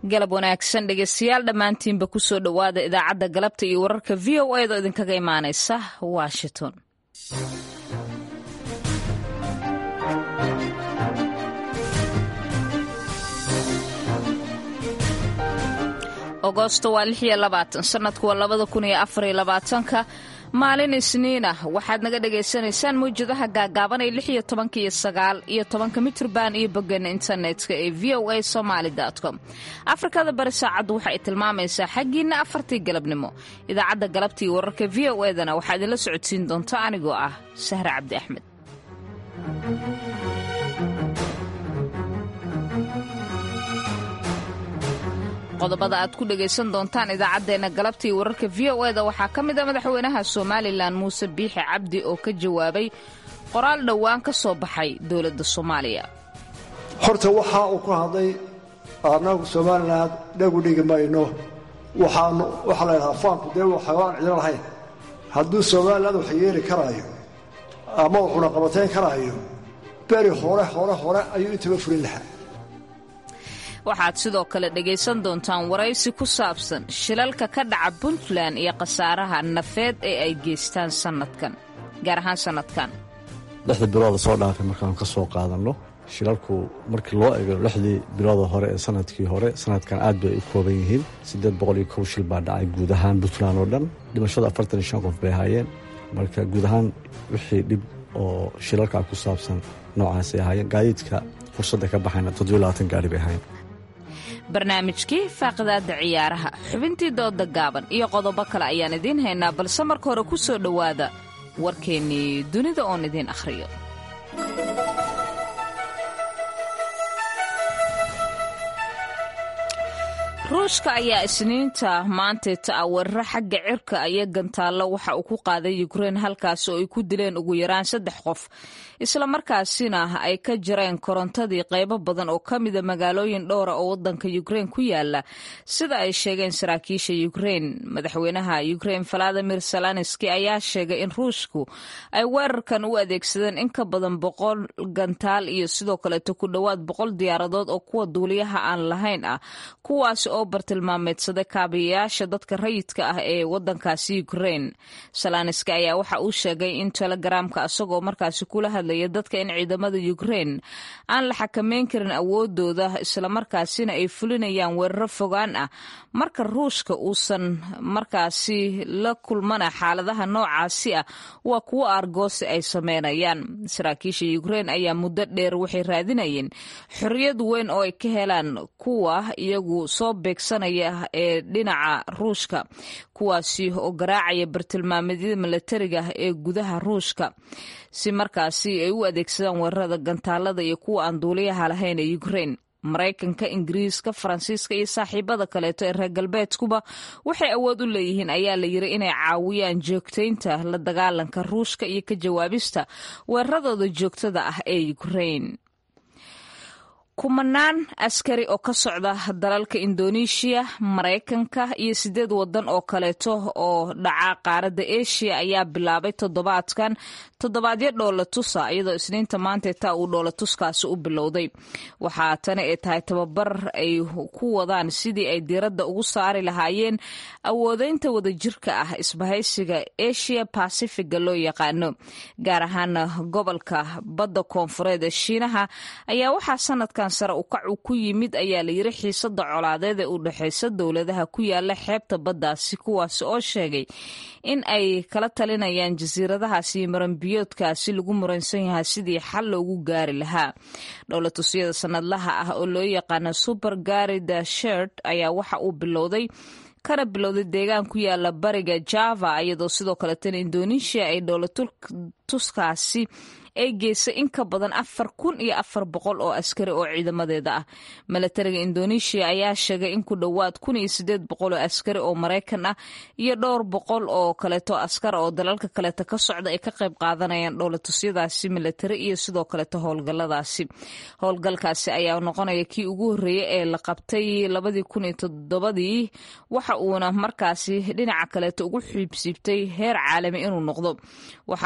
galab wanaagsan dhegeystayaal dhammaantiinba kusoo dhowaada idaacadda galabta iyo wararka v o a da idinkaga imaanaysa washington agosto waa lix iyo labaatan sanadku waa labada kun iyo afar iyo labaatanka maalin isniin ah waxaad naga dhagaysanaysaan mawjadaha gaagaaban ee lix iyo tobanka iyo sagaal iyo tobanka mitrban iyo boggeena internetka ee v o a somaali com afrikada bari saacaddu waxa ay tilmaamaysaa xaggiinna afartii galabnimo idaacadda galabta iyo wararka v o edana waxaa idinla socodsiin doonta anigoo ah sahre cabdi axmed qodobada aad ku dhegaysan doontaan idaacaddeenna galabta iyo wararka v o eda waxaa ka mid a madaxweynaha somalilan muuse biixi cabdi oo ka jawaabay qoraal dhowaan ka soo baxay dowladda soomaaliya horta waxa uu ku hadlay annagu somalilan dhagu dhigi mayno waxaanu waxaa la ydhahaa faanku dee waxaan cidlo lahayn hadduu somalilan wax yeeli karaayo ama wuxuna qabatayn karaayo beri hore hore hore ayuu intaba fulin lahaa waxaad sidoo kale dhegaysan doontaan waraysi ku saabsan shilalka ka dhaca puntland iyo khasaaraha nafeed ee ay geystaan sanadkan gaar ahaan sanadkan lixda bilooda soo dhaafay markaanu ka soo qaadanno shilalku markii loo eego lixdii bilooda hore ee sanadkii hore sanadkan aad bay u kooban yihiin siddeed boqol iyo kow shil baa dhacay guud ahaan puntland oo dhan dhimashada afartan iyo shan qof bay ahaayeen marka guud ahaan wixii dhib oo shilalka ku saabsan noocaasay ahaayeen gaadiidka fursadda ka baxayna toddobiyo labaatan gaari bay ahaayeen barnaamijkii faaqidaadda ciyaaraha xubintii dooda gaaban iyo qodobo kale ayaan idiin haynaa balse marka hore ku soo dhowaada warkeennii dunida oon idiin akhriyo ruushka ayaa isniinta maanteeta ah weeraro xagga cirka iyo gantaallo waxa uu ku qaaday ukrein halkaas oo ay ku dileen ugu yaraan saddex qof islamarkaasina ay ka jareen korontadii qaybo badan oo ka mida magaalooyin dhowra oo wadanka ukrein ku yaala sida ay sheegeen saraakiisha ukrein madaxweynaha ukrein valadimir salanski ayaa sheegay in ruushku ay weerarkan u adeegsadeen in ka badan boqol gantaal iyo sidoo kaleeto ku dhowaad boqol diyaaradood oo kuwa duuliyaha aan lahayn ah kuwaasi oo bartilmaameedsaday kaabiyayaasha dadka rayidka ah ee wadankaasi ukrein salanski ayaa waxa uu sheegay in telegaraamka isagoo markaasi kula hadlaya dadka in ciidamada ukrein aan la xakameyn karin awoodooda islamarkaasina ay fulinayaan weeraro fogaan ah marka ruushka uusan markaasi la kulmana xaaladaha noocaasi ah waa kuwo argoosi ay sameynayaan saraakiisha ukrein ayaa muddo dheer waxay raadinayeen xorriyad weyn oo ay ka helaan kuwa iyagu soo beegsanaya ee dhinaca ruushka kuwaasi oo garaacaya bartilmaameedyada milatariga ee gudaha ruushka si markaasi ay u adeegsadaan weerarada gantaalada iyo kuwa aan duuliyaha lahayn ee ukrein maraykanka ingiriiska faransiiska iyo saaxiibada kaleeto ee reer galbeedkuba waxay awood u leeyihiin ayaa la yiri inay caawiyaan joogtaynta la dagaalanka ruushka iyo ka jawaabista weeraradooda joogtada ah ee ukrein kumanaan askari oo ka socda dalalka indoneeshiya maraykanka iyo sideed wadan oo kaleeto oo dhaca qaaradda eshiya ayaa bilaabay toddobaadkan toddobaadyo dhoolatusa iyadoo isniinta maanteeta uu dhoolatuskaasi u bilowday waxaa tani ay tahay tababar ay ku wadaan sidii ay diiradda ugu saari lahaayeen awoodeynta wadajirka ah isbahaysiga asia bacifiga loo yaqaano gaar ahaan gobolka badda koonfureed ee shiinaha ayaa waxaa sanadkan sare ukac ku yimid ayaa la yiri xiisada colaadeed ee u dhexeysa dowladaha ku yaala xeebta baddaasi kuwaasi oo sheegay in ay kala talinayaan jasiiradahaasi iyo maranbiyoodkaasi lagu muransan yahay sidii xal loogu gaari lahaa dhowlatusyada sanadlaha ah oo loo yaqaano super garida shert ayaa waxa uu bilowday kana bilowday deegaan ku yaala bariga java iyadoo sidoo kaleetana indonesia ay dhowlatuskaasi ay geysay in ka badan afar kun iyo afar boqol oo askari oo ciidamadeeda ah milatariga indonesia ayaa sheegay in ku dhowaad kun iyo sideed boqol oo askari oo maraykan ah iyo dhowr boqol oo kaleeto askar oo dalalka kaleeto ka socda ay ka qayb qaadanayaan dhowlatusyadaasi milatari iyo sidoo kaleeto howlgaladaasi howlgalkaasi ayaa noqonaya kii ugu horreeyey ee la qabtay labadii kun iyo toddobadii waxa uuna markaasi dhinaca kaleeto ugu xiibsiibtay heer caalami inuu noqdo waxaana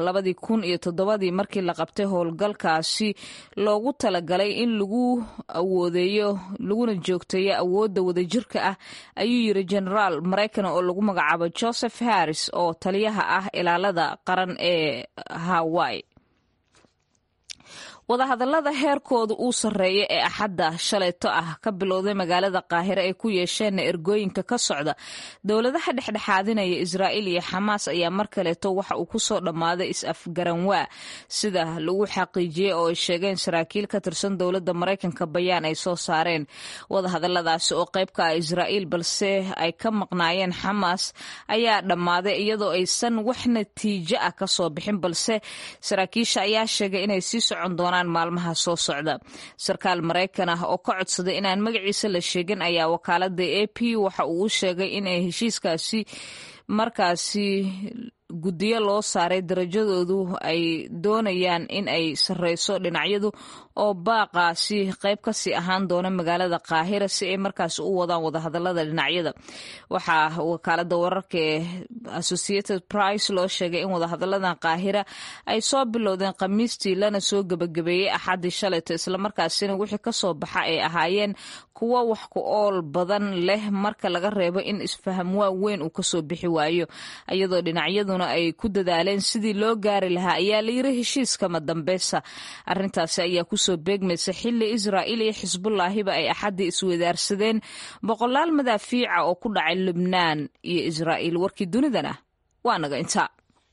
labadii kun iyo toddobadii markii la qabtay howlgalkaasi loogu talagalay in lagu awoodeeyo laguna joogteeyo awoodda wadajirka ah ayuu yiri genaraal maraykan oo lagu magacaabo joseph harris oo taliyaha ah ilaalada qaran ee hawaii wadahadallada heerkooda uu sarreeya ee axadda shalayto ah ka bilowday magaalada qaahire ay ku yeesheenna ergooyinka ka socda dowladaha dhexdhexaadinaya israa'iil iyo xamaas ayaa mar kaleeto waxa uu kusoo dhammaaday is-afgaranwaa sida lagu xaqiijiyey oo ay sheegeen saraakiil ka tirsan dowladda maraykanka bayaan ay soo saareen wadahadalladaasi oo qayb ka ah israa'iil balse ay ka maqnaayeen xamaas ayaa dhammaaday iyadoo aysan wax natiijo ah ka soo bixin balse saraakiisha ayaa sheegay inay sii socon doonaan maalmaha soo socda sarkaal maraykan ah oo ka codsaday inaan magaciisa la sheegin ayaa wakaalada a p waxa uu u sheegay inay heshiiskaasi markaasi guddiyo loo saaray darajadoodu ay doonayaan in ay sarreyso dhinacyadu oo baaqaasi qayb kasii ahaan doona magaalada qaahira si ay markaasi u wadaan wadahadalada dhinacyada waxaa wakaalada wararka ee associated price loo sheegay in wadahadaladan qaahira ay soo bilowdeen khamiistii lana soo gebagabeeyey axaddii shalayto islamarkaasina wixii kasoo baxa ay ahaayeen kuwo wax ku ool badan leh marka laga reebo in isfaham waa weyn uu kasoo bixi waayo iyadoo dhinacyaduna ay ku dadaaleen sidii loo gaari lahaa ayaa layiri heshiiskama dambeysa arintaasi ayaa kusoo beegmaysa xili israa'iil iyo xisbullaahiba ay axaddii iswadaarsadeen boqolaal madaafiica oo ku dhacay lubnaan iyo israa'iil warkii dunidana waa naga intaa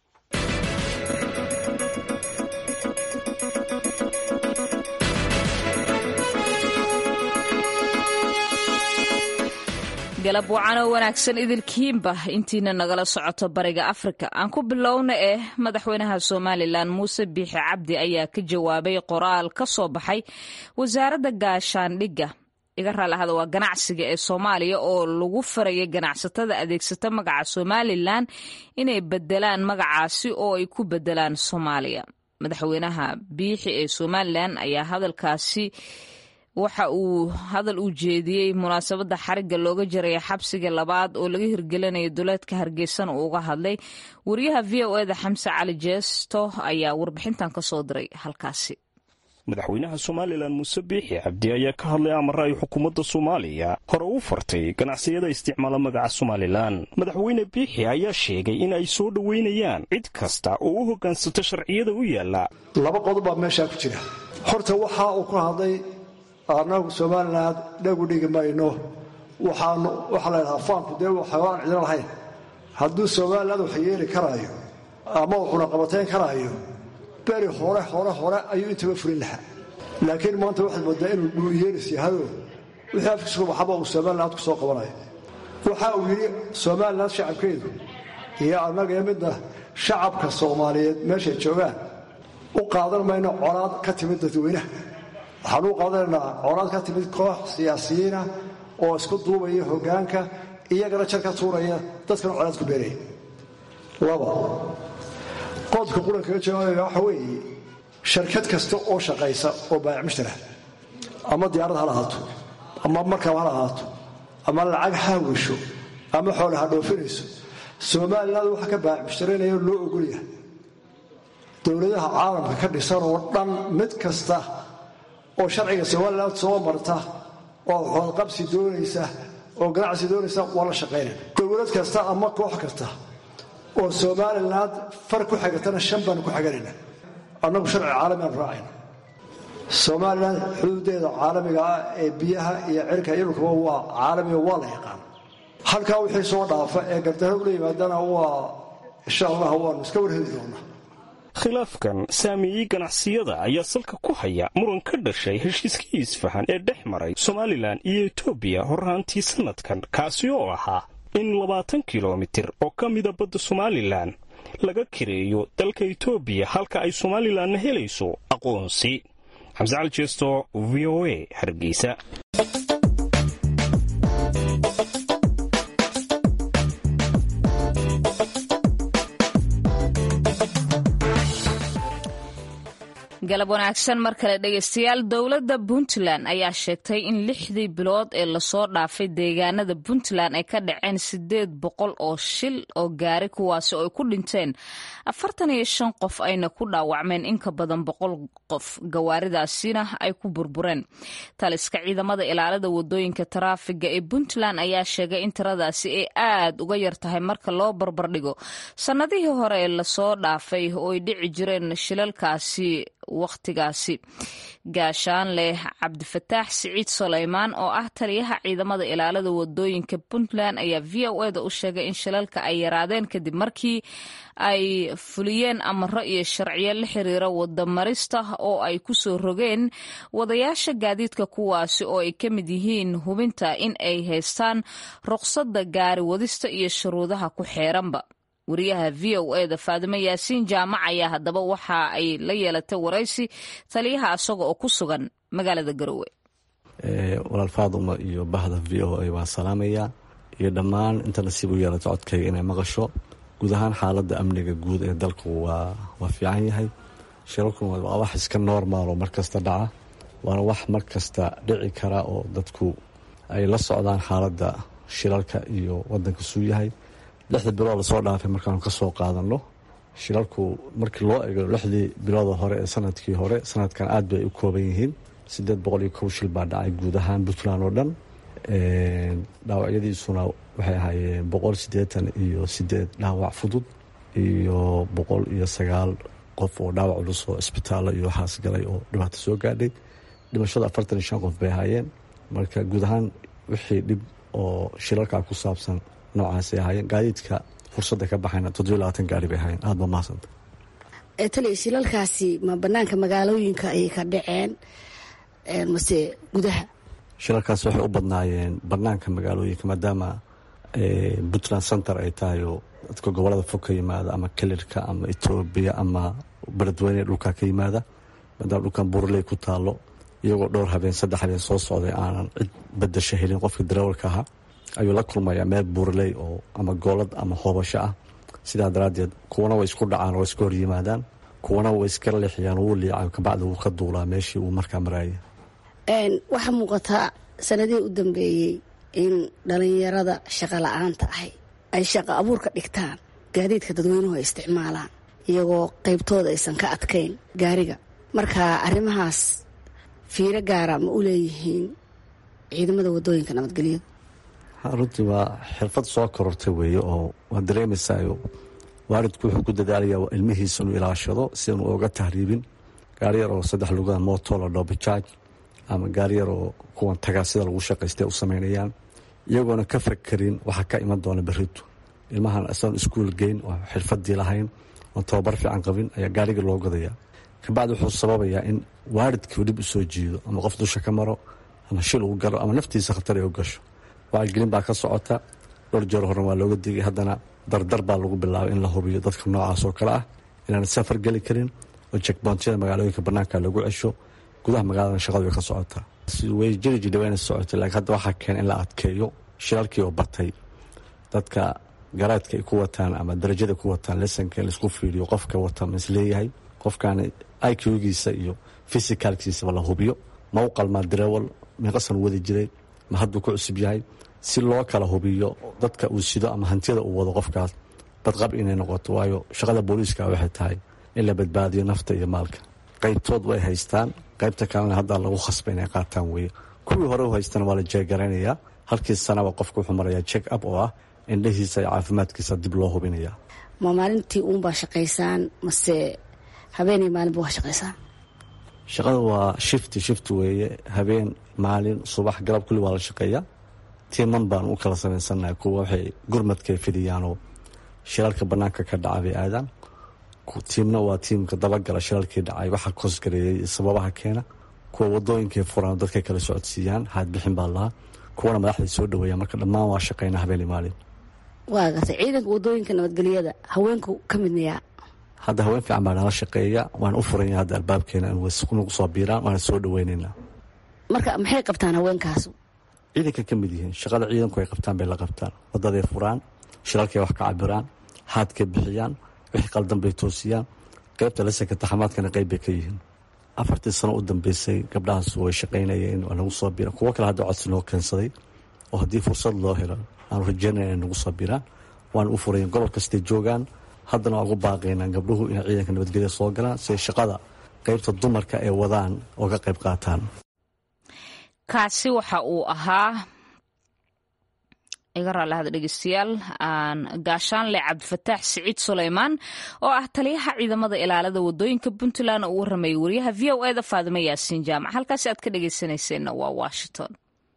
galab wacan oo wanaagsan idilkiinba intiina nagala socoto bariga afrika aan ku bilowna eh madaxweynaha somalilan muuse biixi cabdi ayaa ka jawaabay qoraal ka soo baxay wasaaradda gaashaandhigga iga raalahada waa ganacsiga ee soomaaliya oo lagu farayay ganacsatada adeegsata magaca somalilan inay bedelaan magacaasi oo ay ku bedelaan soomaaliya madaxweynaha biixi ee somalilan ayaa hadalkaasi waxa uu hadal uu jeediyey munaasabadda xarigga looga jaraya xabsiga labaad oo laga hirgelinayo duleedka hargeysana uu uga hadlay wariyaha v o eda xamse cali jeesto ayaa warbixintan ka soo diray halkaasi madaxweynaha somalilan muuse biixi cabdi ayaa ka hadlay amara ay xukuumadda soomaaliya hore u fartay ganacsiyada isticmaala magaca somalilan madaxweyne biixi ayaa sheegay in ay soo dhoweynayaan cid kasta oo u hoggaansato sharciyada u yaalla laba qodob baa meeshaa ku jira horta waxa uu ku hadlay annagu somalilan dhagu dhigi mayno waxaanu waxaa la ydhahaa faanku dee xayawaan cidlo lahayn hadduu somalilan wax yeeli karaayo ama uu cunaqabatayn karaayo beri hore hore hore ayuu intaba fulin lahaa laakiin maanta waxaad moodaa inuu dhuuyeelis yahayoo wixii afkiisku baxaba uu somalilan ku soo qabanayo waxa uu yidhi somalilan shacabkeedu iyo annaga iyo midna shacabka soomaaliyeed meeshay joogaan u qaadan mayno colaad ka timid dadweynaha waxaan u qaadanaynaa colaad ka timid koox siyaasiyiina oo isku duubaya hoggaanka iyagana jar ka tuuraya dadkana colaad ku beeraya laba qodobka qurankaga jawaabaya waxa weeye sharkad kasta oo shaqaysa oo baayac mushtara ama diyaarad hala ahaato ama markab hala ahaato ama lacag haawisho ama xoole ha dhoofinayso somaliland waxa ka baayac mushtaraynaya loo ogolyahay dowladaha caalamka ka dhisan oo dhan mid kasta oo sharciga somalilan soo marta oo xoodqabsi doonaysa oo ganacsi doonaysa waa la shaqaynaya dowlad kasta ama koox kasta oo somalilan far ku xigatana shan baanu ku xiganayna annagu sharci caalamiaan raacayna somalilan xuduudeeda caalamiga ah ee biyaha iyo cirka iyo dhulkaba waa caalamiga waa la yaqaan halkaa wixii soo dhaafa ee gardarro ula yimaadana waa insha allah waanu iska warheli doonaa khilaafkan saameeyey ganacsiyada ayaa salka ku haya muran ka dhashay heshiiskii isfahan ee dhex maray somalilan iyo etoobiya horraantii sannadkan kaasi oo ahaa in labaatan kilomitir oo ka mida badda somalilan laga kireeyo dalka etoobiya halka ay somalilanna helayso aqoonsi xamse cali jeesto v o a hargeysa galab wanaagsan mar kale dhegeystayaal dowladda puntland ayaa sheegtay in lixdii bilood ee lasoo dhaafay deegaanada puntland ay ka dhaceen sideed boqol oo shil oo gaari kuwaasi oo ay ku dhinteen afartan iyo shan qof ayna ku dhaawacmeen in ka badan boqol qof gawaaridaasina ay ku burbureen taliska ciidamada ilaalada wadooyinka taraafiga ee puntland ayaa sheegay in tiradaasi ay aad uga yar tahay marka loo barbardhigo sannadihii hore ee lasoo dhaafay oo ay dhici jireen shilalkaasi wakhtigaasi gaashaan leh cabdifataax siciid sulaymaan oo ah taliyaha ciidamada ilaalada wadooyinka puntland ayaa v o eda u sheegay in shilalka ay yaraadeen kadib markii ay fuliyeen amaro iyo sharciyo la xiriira wadamarista oo ay ku soo rogeen wadayaasha gaadiidka kuwaasi oo ay ka mid yihiin hubinta in ay haystaan ruqsadda gaari wadista iyo shuruudaha ku xeeranba wariyaha v o eda faadimo yaasiin jaamac ayaa haddaba waxa ay la yeelatay waraysi taliyaha asaga oo ku sugan magaalada garowe walaal faaduma iyo bahda v o a waan salaamayaa iyo dhammaan inta nasiib u yeelata codkayga inay maqasho guud ahaan xaaladda amniga guud ee dalku waa waa fiican yahay shirarkuna waa wax iska normaal oo markasta dhaca waana wax markasta dhici kara oo dadku ay la socdaan xaaladda shilalka iyo wadanka suu yahay lixda bilood lasoo dhaafay markaanu ka soo qaadano shilalku markii loo ego lixdii bilooda hore ee sanadkii hore sanadkan aad bay u kooban yihiin sideed boqol iyo kow shil baa dhacay guud ahaan puntland oo dhan dhaawacyadiisuna waxay ahaayeen boqol siddeetan iyo sideed dhaawac fudud iyo boqol iyo sagaal qof oo dhaawac culus oo isbitaallo iyo waxaas galay oo dhibaato soo gaadhay dhimashada afartan iyo shan qof bay ahaayeen marka guud ahaan wixii dhib oo shilalkaa ku saabsan noocaasay ahaayeen gaadiidka fursadda ka baxayna toddobiyo labaatan gaari bay ahaayeen aada ba mahadsanta taliya shilalkaasi ma banaanka magaalooyinka ayay ka dhaceen mase gudaha shilalkaas waxay u badnaayeen banaanka magaalooyinka maadaama puntland center ay tahay oo dadka gobolada fog ka yimaada ama kelirka ama etoobiya ama beledweyne dhulkaa ka yimaada maadaama dhulkan burley ku taalo iyagoo dhowr habeen saddex habeen soo socday aanan cid badasho helin qofka darawalka ahaa ayuu la kulmayaa meel buurley oo ama goolad ama hoobasho ah sidaa daraaddeed kuwana way isku dhacaan oo iska hor yimaadaan kuwana way iska leexiyaan wuu liicay kabacdi wuu ka duulaa meeshii uu markaa maraayay waxaa muuqataa sanadihii u dambeeyey in dhalinyarada shaqa la-aanta ahay ay shaqa abuurka dhigtaan gaadiidka dadweynuhu ay isticmaalaan iyagoo qaybtooda aysan ka adkayn gaariga marka arrimahaas fiiro gaara ma u leeyihiin ciidamada wadooyinka nabadgelyadu runtii waa xirfad soo korortay weeye oo waa dareemaysayo waalidku wuxuu ku dadaalaya ilmihiisa inuu ilaashado si aanu oga tahriibin gaari yar oo saddex lugaa moto la dhobijaaj ama gaari yar oo kuwan tagaa sida lagu shaqaystay u samaynayaan iyagoona ka fakerin waxaa ka iman doona beritu ilmahan isagoon iskuul geyn oo xirfadii lahayn oon tababar fiican qabin ayaa gaarigii loo gadaya kabacdi wuxuu sababayaa in waalidkii dhib u soo jiido ama qof dusha ka maro ama shil uu galo ama naftiisa khatar ay u gasho wacyigelin baa ka socota dhowr jeer horena waa looga digay haddana dardar baa lagu bilaabay in la hubiyo dadka noocaas oo kale ah inaan safar geli karin oo jekboontiyada magaalooyinka banaanka lagu cesho gudaha magaalada shaqadu way ka socotaa way jiri jidha wayna socotay laakiin hadda waxaa keena in la adkeeyo shilalkii oo batay dadka garaadka ay ku wataan ama darajada ku wataan lesanka in laisku fiiriyo qofka wata ma isleeyahay qofkan iqgiisa iyo fisicalkiisaba la hubiyo ma u qalmaa darawal miiqasan wadi jiray ma hadduu ku cusub yahay si loo kala hubiyo dadka uu sido ama hantiyada uu wado qofkaas badqab inay noqoto waayo shaqada booliiska waxay tahay in la badbaadiyo nafta iyo maalka qaybtood way haystaan qaybta kalena hadda lagu khasba inay qaataan weye kuwii hore u haystana waa la jeegaraynayaa halkii sanaba qofka wuxuu marayaa check up oo ah indhahiisa iyo caafimaadkiisa dib loo hubinaya ma maalintii uunbaa shaqaysaan mase habeenay maalinba waa shaqaysaan shaqada waa shifti shifti weeye habeen maalin subax galab kulli waa la shaqeeyaa tiiman baan u kala samaysannahay kuwa waxay gurmadkay fidiyaanoo shilalka bannaanka ka dhaca bay aadaan tiimna waa tiimka dabagala shilalkii dhacay waxa koosgareeyey sababaha keena kuwa wadooyinkay furaan dadkay kala socodsiiyaan haadbixin baa lahaa kuwana madaxday soo dhaweeyaan marka dhammaan waa shaqeynaa habeen maalin waa gartay ciidanka wadooyinka nabadgelyada haweenku ka midnayaa hadda haween fiican baa nala shaqeeya waan u furanya hadda albaabkeena nagu soo biiraan waana soo dhaweyneynaa marka maxay qabtaan haweenkaasu ciidanka ka mid yihiin shaqada ciidanku ay qabtaan bay la qabtaan wadaday furaan shilalkay wax ka cabiraan haadkay bixiyaan wixii qaldan bay toosiyaan qaybta lasanka taxamaadkana qayb bay ka yihiin afartii sano u dambeysay gabdhahaas way shaqaynayeen waa nagu soo biraan kuwo kale hadda codsi noo keensaday oo haddii fursad loo helo aanu rajeynaya inay nagu soo biraan waan u furayn gobol kastay joogaan haddana waa ugu baaqaynaa gabdhuhu inay ciidanka nabadgelya soo galaan si ay shaqada qaybta dumarka ay wadaan oo ka qayb qaataan kaasi waxa uu ahaa iga raallahada dhegeystayaal aan gaashaanle cabdifataax siciid suleymaan oo ah taliyaha ciidamada ilaalada wadooyinka puntland oo u waramayay wariyaha v o eda faadimo yaasiin jaamac halkaasi aad ka dhegeysanayseena waa washington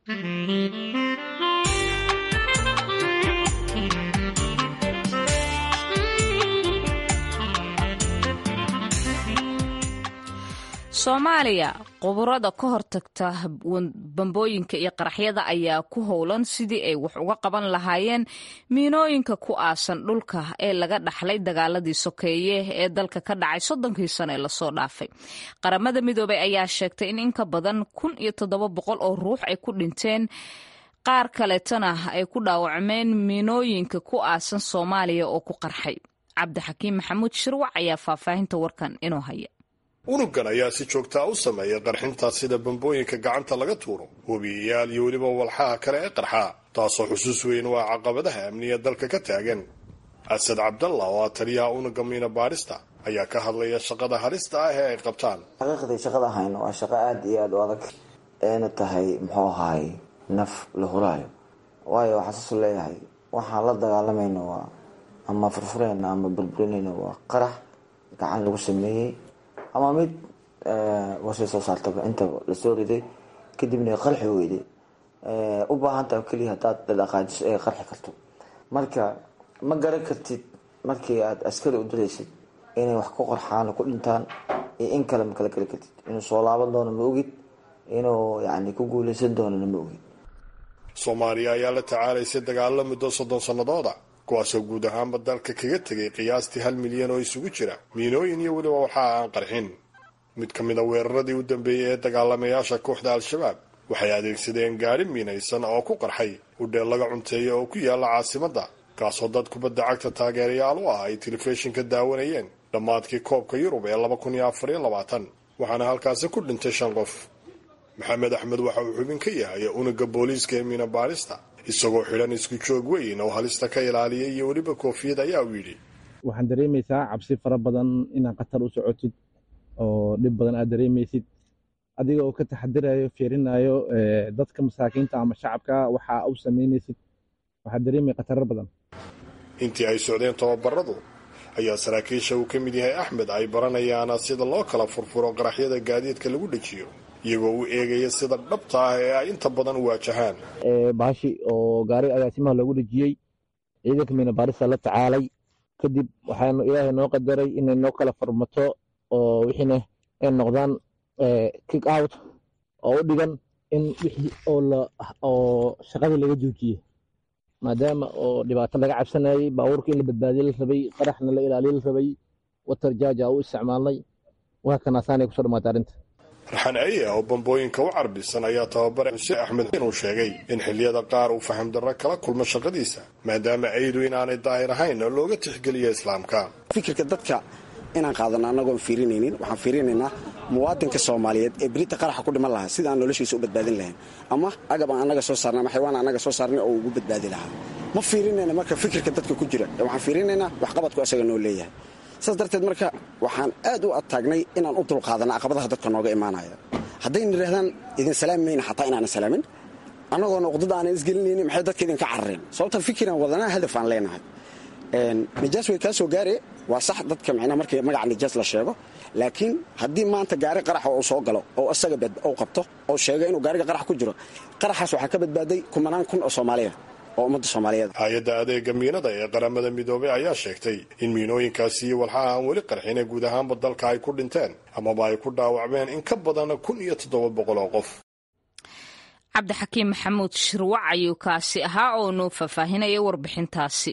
soomaaliya quburada ka hortagta bambooyinka iyo qaraxyada ayaa ku howlan sidii ay wax uga qaban lahaayeen miinooyinka ku aasan dhulka ee laga dhaxlay dagaaladii sokeeye ee dalka ka dhacay soddonkii sano ee lasoo dhaafay qaramada midoobay ayaa sheegtay in in ka badan kun iyo toddoba boqol oo ruux ay ku dhinteen qaar kaleetana ay ku dhaawacmeen miinooyinka ku aasan soomaaliya oo ku qarxay cabdixakiim maxamuud shirwac ayaa faahfaahinta warkan inoo haya unugan ayaa si joogtaa u sameeya qarxinta sida bambooyinka gacanta laga tuuro webiyayaal iyo weliba walxaha kale ee qarxa taasoo xusuus weyn waa caqabadaha amniga dalka ka taagan asad cabdalla oo ah taliyaha unuga miina baadhista ayaa ka hadlaya shaqada halista ah ee ay qabtaan xaqiiqdii shaqada hayno waa shaqo aada iyo aada u adag eena tahay muxuu ahaay naf la huraayo waayo waxaa saasu leeyahay waxaan la dagaalamayno waa ama furfureyna ama burburinayna waa qarax gacan lagu sameeyey ama mid wasay soo saartaba intaba lasoo riday kadibna qarxi weyday u baahantaha keliya hadaad dhaqaajiso ay qarxi karto marka ma garan kartid markii aada askari u diraysid inay wax ku qorxaan ku dhintaan iyo in kale ma kala geli kartid inuu soo laaban doono ma ogid inuu yani ku guuleysan doonana ma ogid soomaaliya ayaa la tacaalaysay dagaalo muddo soddon sannadooda kuwaasoo guud ahaanba dalka kaga tegay qiyaastii hal milyan oo isugu jira miinooyin iyo weliba waxaa aan qarxin mid ka mid a weeraradii u dambeeyey ee dagaalamayaasha kooxda al-shabaab waxay adeegsadeen gaari miinaysan oo ku qarxay udheel laga cunteeya oo ku yaala caasimadda kaasoo dad kubadda cagta taageerayaal u ah ay telefishinka daawanayeen dhammaadkii koobka yurub ee laba kun iyo afar iyo labaatan waxaana halkaasi ku dhintay shan qof maxamed axmed waxa uu xubin ka yahay unuga booliiska ee miina baadhista isagoo xidhan isku joog weyn oo halista ka ilaaliyay iyo weliba koofiyad ayaa uu yidhi waxaan dareemaysaa cabsi fara badan inaad khatar u socotid oo dhib badan aad dareemaysid adiga oo ka taxadirayo fiirinayo dadka masaakiinta ama shacabka waxa u samaynaysid waxaad dareemaya khataro badan intii ay socdeen tababaradu ayaa saraakiisha uu ka mid yahay axmed ay baranayaan sida loo kala furfuro qaraxyada gaadiidka lagu dhejiyo iyagoo u eegaya sida dhabta ah ee ay inta badan u waajahaan baashi oo gaari agaasimaha loogu dhejiyey ciidanka miina baarista la tacaalay kadib waxaanu ilaahay noo qadaray inay noo kala farmato oo wixiina ay noqdaan kick out oo u dhigan in wixii oo shaqadii laga joojiyey maadaama oo dhibaato laga cabsanayay baabuurka in la badbaadiye la rabay qaraxna la ilaaliye la rabay watar jaaja u isticmaalnay waa kanaasaanay kusoo dhamaatay arrinta raxan aye oo bambooyinka u carbisan ayaa tababare xuseen axmed inuu sheegay in xilliyada qaar uu faham darro kala kulmo shaqadiisa maadaama aydu inaanay daahir ahayn oo looga tixgeliyo islaamka fikirka dadka inaan qaadano annagoon fiirinaynin waxaan fiirinaynaa muwaadinka soomaaliyeed ee berita qaraxa ku dhiman lahaa sida aan noloshiisa u badbaadin lahayn ama agab aan annaga soo saarnay ama xaywaan annaga soo saarnay oo ugu badbaadi lahaa ma fiirinayna marka fikirka dadka ku jira waxaan fiirinaynaa waxqabadku asaga noo leeyahay saas darteed marka waxaan aad u adtaagnay inaan u dulqaadana caqabadaha dadka nooga imaanaya haddayna idhahdaan idin salaami mayna xataa inaanan salaamin annagoona uqdada aanan isgelinaynin maxay dadka idinka carareen sababta fikiraan wadanaa hadaf aan leenahay nijaas way kaa soo gaare waa sax dadka micnaha markii magaca nijaas la sheego laakiin haddii maanta gaari qaraxa uu soo galo oo isaga uu qabto oo sheega inuu gaariga qarax ku jiro qaraxaas waxaa ka badbaaday kumanaan kun oo soomaaliya oo ummadda soomaaliyeed hay-adda adeega miinada ee qaramada midoobay ayaa sheegtay in miinooyinkaasi iyo walxaha aan weli qarxine guud ahaanba dalka ay ku dhinteen amaba ay ku dhaawacmeen in ka badan kun iyo toddoba boqol oo qof cabdixakiim maxamuud shirwac ayuu kaasi ahaa oo noo faahfaahinaya warbixintaasi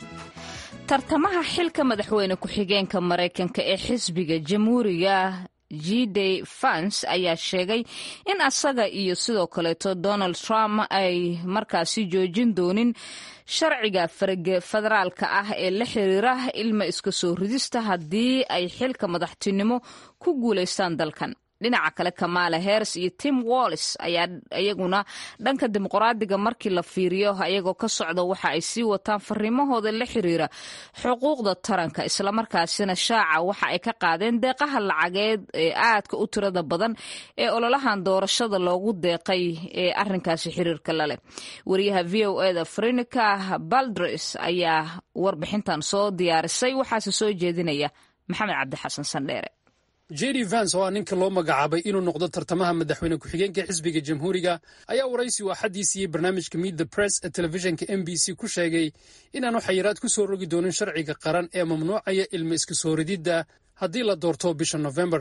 tartamaha xilka madaxweyne ku-xigeenka maraykanka ee xisbiga jamhuuriga gday fans ayaa sheegay in asaga iyo sidoo kaleeto donald trump ay markaasi joojin doonin sharciga federaalka ah ee la xiriira ilma iska soo ridista haddii ay xilka madaxtinimo ku guulaystaan dalkan dhinaca kale kamaala heres iyo tim wallis ayaa iyaguna dhanka dimuqraadiga markii la fiiriyo ayagoo ka socda waxa ay sii wataan fariimahooda la xiriira xuquuqda taranka islamarkaasina shaaca waxa ay ka qaadeen deeqaha lacageed ee aadka u tirada badan ee ololahan doorashada loogu deeqay ee arinkaasi xiriirka laleh wariyaha v o eda frinica baldres ayaa warbixintan soo diyaarisay waxaase soo jeedinaya maxamed cabdixasan sandheere j d vans oo ah ninka loo magacaabay inuu noqdo tartamaha madaxweyne ku-xigeenka xisbiga jamhuuriga ayaa waraysi uu axaddii siiyey barnaamijka meet the press ee telefishinka m b c ku sheegay inaanu xayiraad ku soo rogi doonin sharciga qaran ee mamnuucaya ilma iska soo rididda haddii la doorto bisha nofembar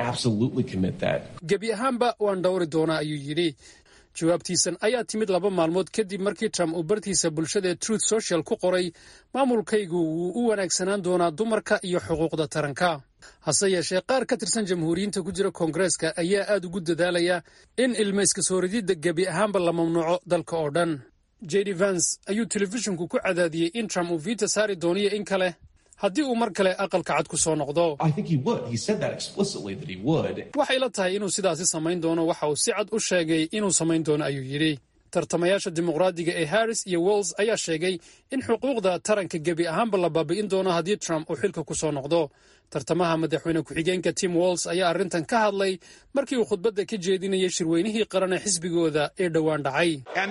gebi ahaanba waan dhowri doonaa ayuu yidhi jawaabtiisan ayaa timid laba maalmood kadib markii trump uu bartiisa bulshada ee truth social ku qoray maamulkaygu wuu u wanaagsanaan doonaa dumarka iyo xuquuqda taranka hase yeeshee qaar ka tirsan jamhuuriyiinta ku jira koongareeska ayaa aad ugu dadaalaya in ilma iska soo rididda gebi ahaanba la mamnuuco dalka oo dhan j d vans ayuu telefishinku ku cadaadiyey in trump uu viita saari dooniyo in kale haddii uu mar kale aqalka cad ku soo noqdo waxay la tahay inuu sidaasi samayn doono waxa uu si cad u sheegay inuu samayn doono ayuu yidhi tartamayaasha dimuqraadiga ee harris iyo wells ayaa sheegay in xuquuqda taranka gebi ahaanba la baabi'in doono haddii trump uu xilka ku soo noqdo tartamaha madaxweyne ku-xigeenka tim walls ayaa arrintan ka hadlay markii uu khudbadda ka jeedinayay shirweynihii qaran ee xisbigooda ee dhowaan dhacay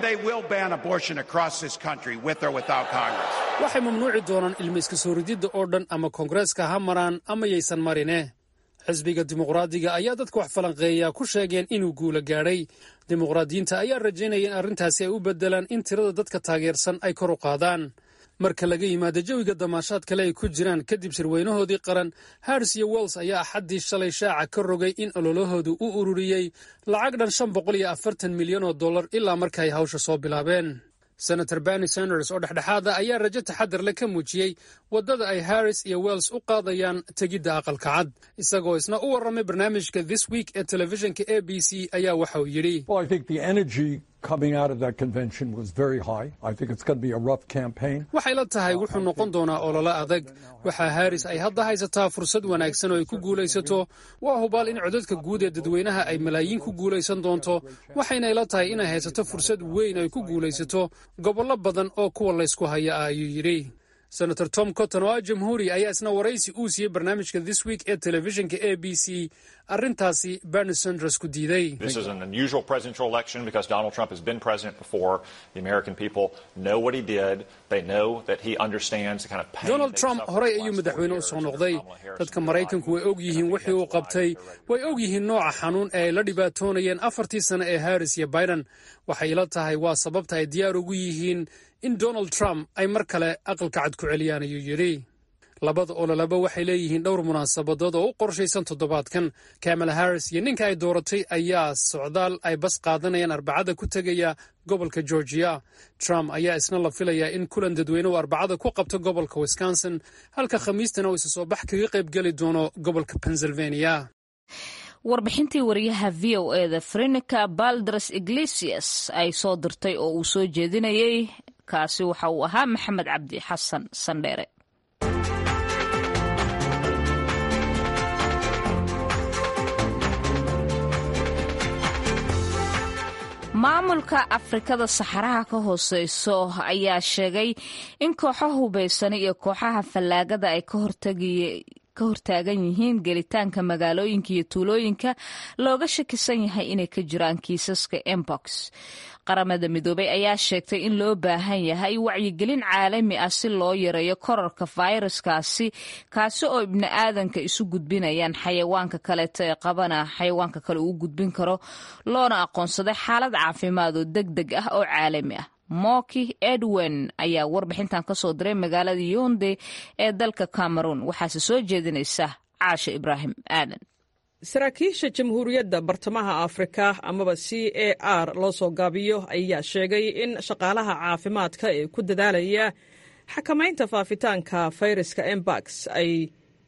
waxay mamnuuci doonaan ilma iska soo rididda oo dhan ama koongareeska ha maraan ama yaysan marine xisbiga dimuqraadiga ayaa dadka wax falanqeeya ku sheegeen inuu guula gaadhay dimuqraadiyiinta ayaa rajaynaya in arrintaasi ay u beddelaan in tirada dadka taageersan ay kor u qaadaan marka laga yimaado jawiga damaashaad kale ay ku jiraan kadib shirweynahoodii qaran harris iyo wells ayaa axaddii shalay shaaca ka rogay in ololahoodu u ururiyey lacag dhan shan boqol iyo afartan milyan oo dollar ilaa marka ay hawsha soo bilaabeen senator berni sanders oo dhexdhexaada ayaa rajo taxadar le ka muujiyey waddada ay harris iyo wells u qaadayaan tegidda aqalka cad isagoo isna u warramay barnaamijka this week ee telefishinka a b c ayaa waxa uu yidhi waxay la tahay wuxuu noqon doonaa ololo adag waxaa harris ay hadda haysataa fursad wanaagsan oo ay ku guulaysato waa hubaal in codadka guud ee dadweynaha ay malaayiin ku guulaysan doonto waxayna ila tahay inay haysato fursad weyn ay ku guulaysato gobollo badan oo kuwa laysku haya ah ayuu yidhi senator tom cotton oo ah jamhuuri ayaa isna waraysi uu siiyey barnaamijka this week ee telefishinka a b c arrintaasi berni sanders ku diiday donald trump horey ayuu madaxweyne u soo noqday dadka maraykanku way og yihiin wixii uu qabtay way og yihiin nooca xanuun ee ay la dhibaatoonayeen afartii sano ee harris iyo biden waxay ila tahay waa sababta ay diyaar ugu yihiin in donald trump ay mar kale aqalka cad ku celiyaan ayuu yidhi labada ololaba waxay leeyihiin dhowr munaasabadood oo u qorshaysan toddobaadkan kamala harris iyo ninka ay dooratay ayaa socdaal ay bas qaadanayaan arbacada ku tegaya gobolka georgia trump ayaa isna la filayaa in kulan dadweyne uu arbacada ku qabto gobolka wisconsin halka khamiistana uu isa soo bax kaga qayb geli doono gobolka pennsylvania warbixintii wariyaha v o eda frinica baldres iglesias ay soo dirtay oo uu soo jeedinayay kaasi waxa uu ahaa maxamed cabdi xasan sandheere maamulka afrikada saxaraha ka hooseyso ayaa sheegay in kooxo hubaysani iyo kooxaha fallaagada ay ka hortagay ka hortaagan yihiin gelitaanka magaalooyinka iyo tuulooyinka looga shakisan yahay inay ka jiraan kiisaska embox qaramada midoobay ayaa sheegtay in loo baahan yahay wacyigelin caalami ah si loo yareeyo korarka fayraskaasi kaasi oo ibni aadanka isu gudbinayaan xayawaanka kaleeto ee qabana xayawaanka kale uu gudbin karo loona aqoonsaday xaalad caafimaad oo deg deg ah oo caalami ah moki edwin ayaa warbixintan ka soo diray magaalada yonde ee dalka cameroon waxaase soo jeedinaysa caasha ibraahim aadan saraakiisha jamhuuriyadda bartamaha afrika amaba c a r loo soo gaabiyo ayaa sheegay in shaqaalaha caafimaadka ee ku dadaalaya xakamaynta faafitaanka fayraska embax ay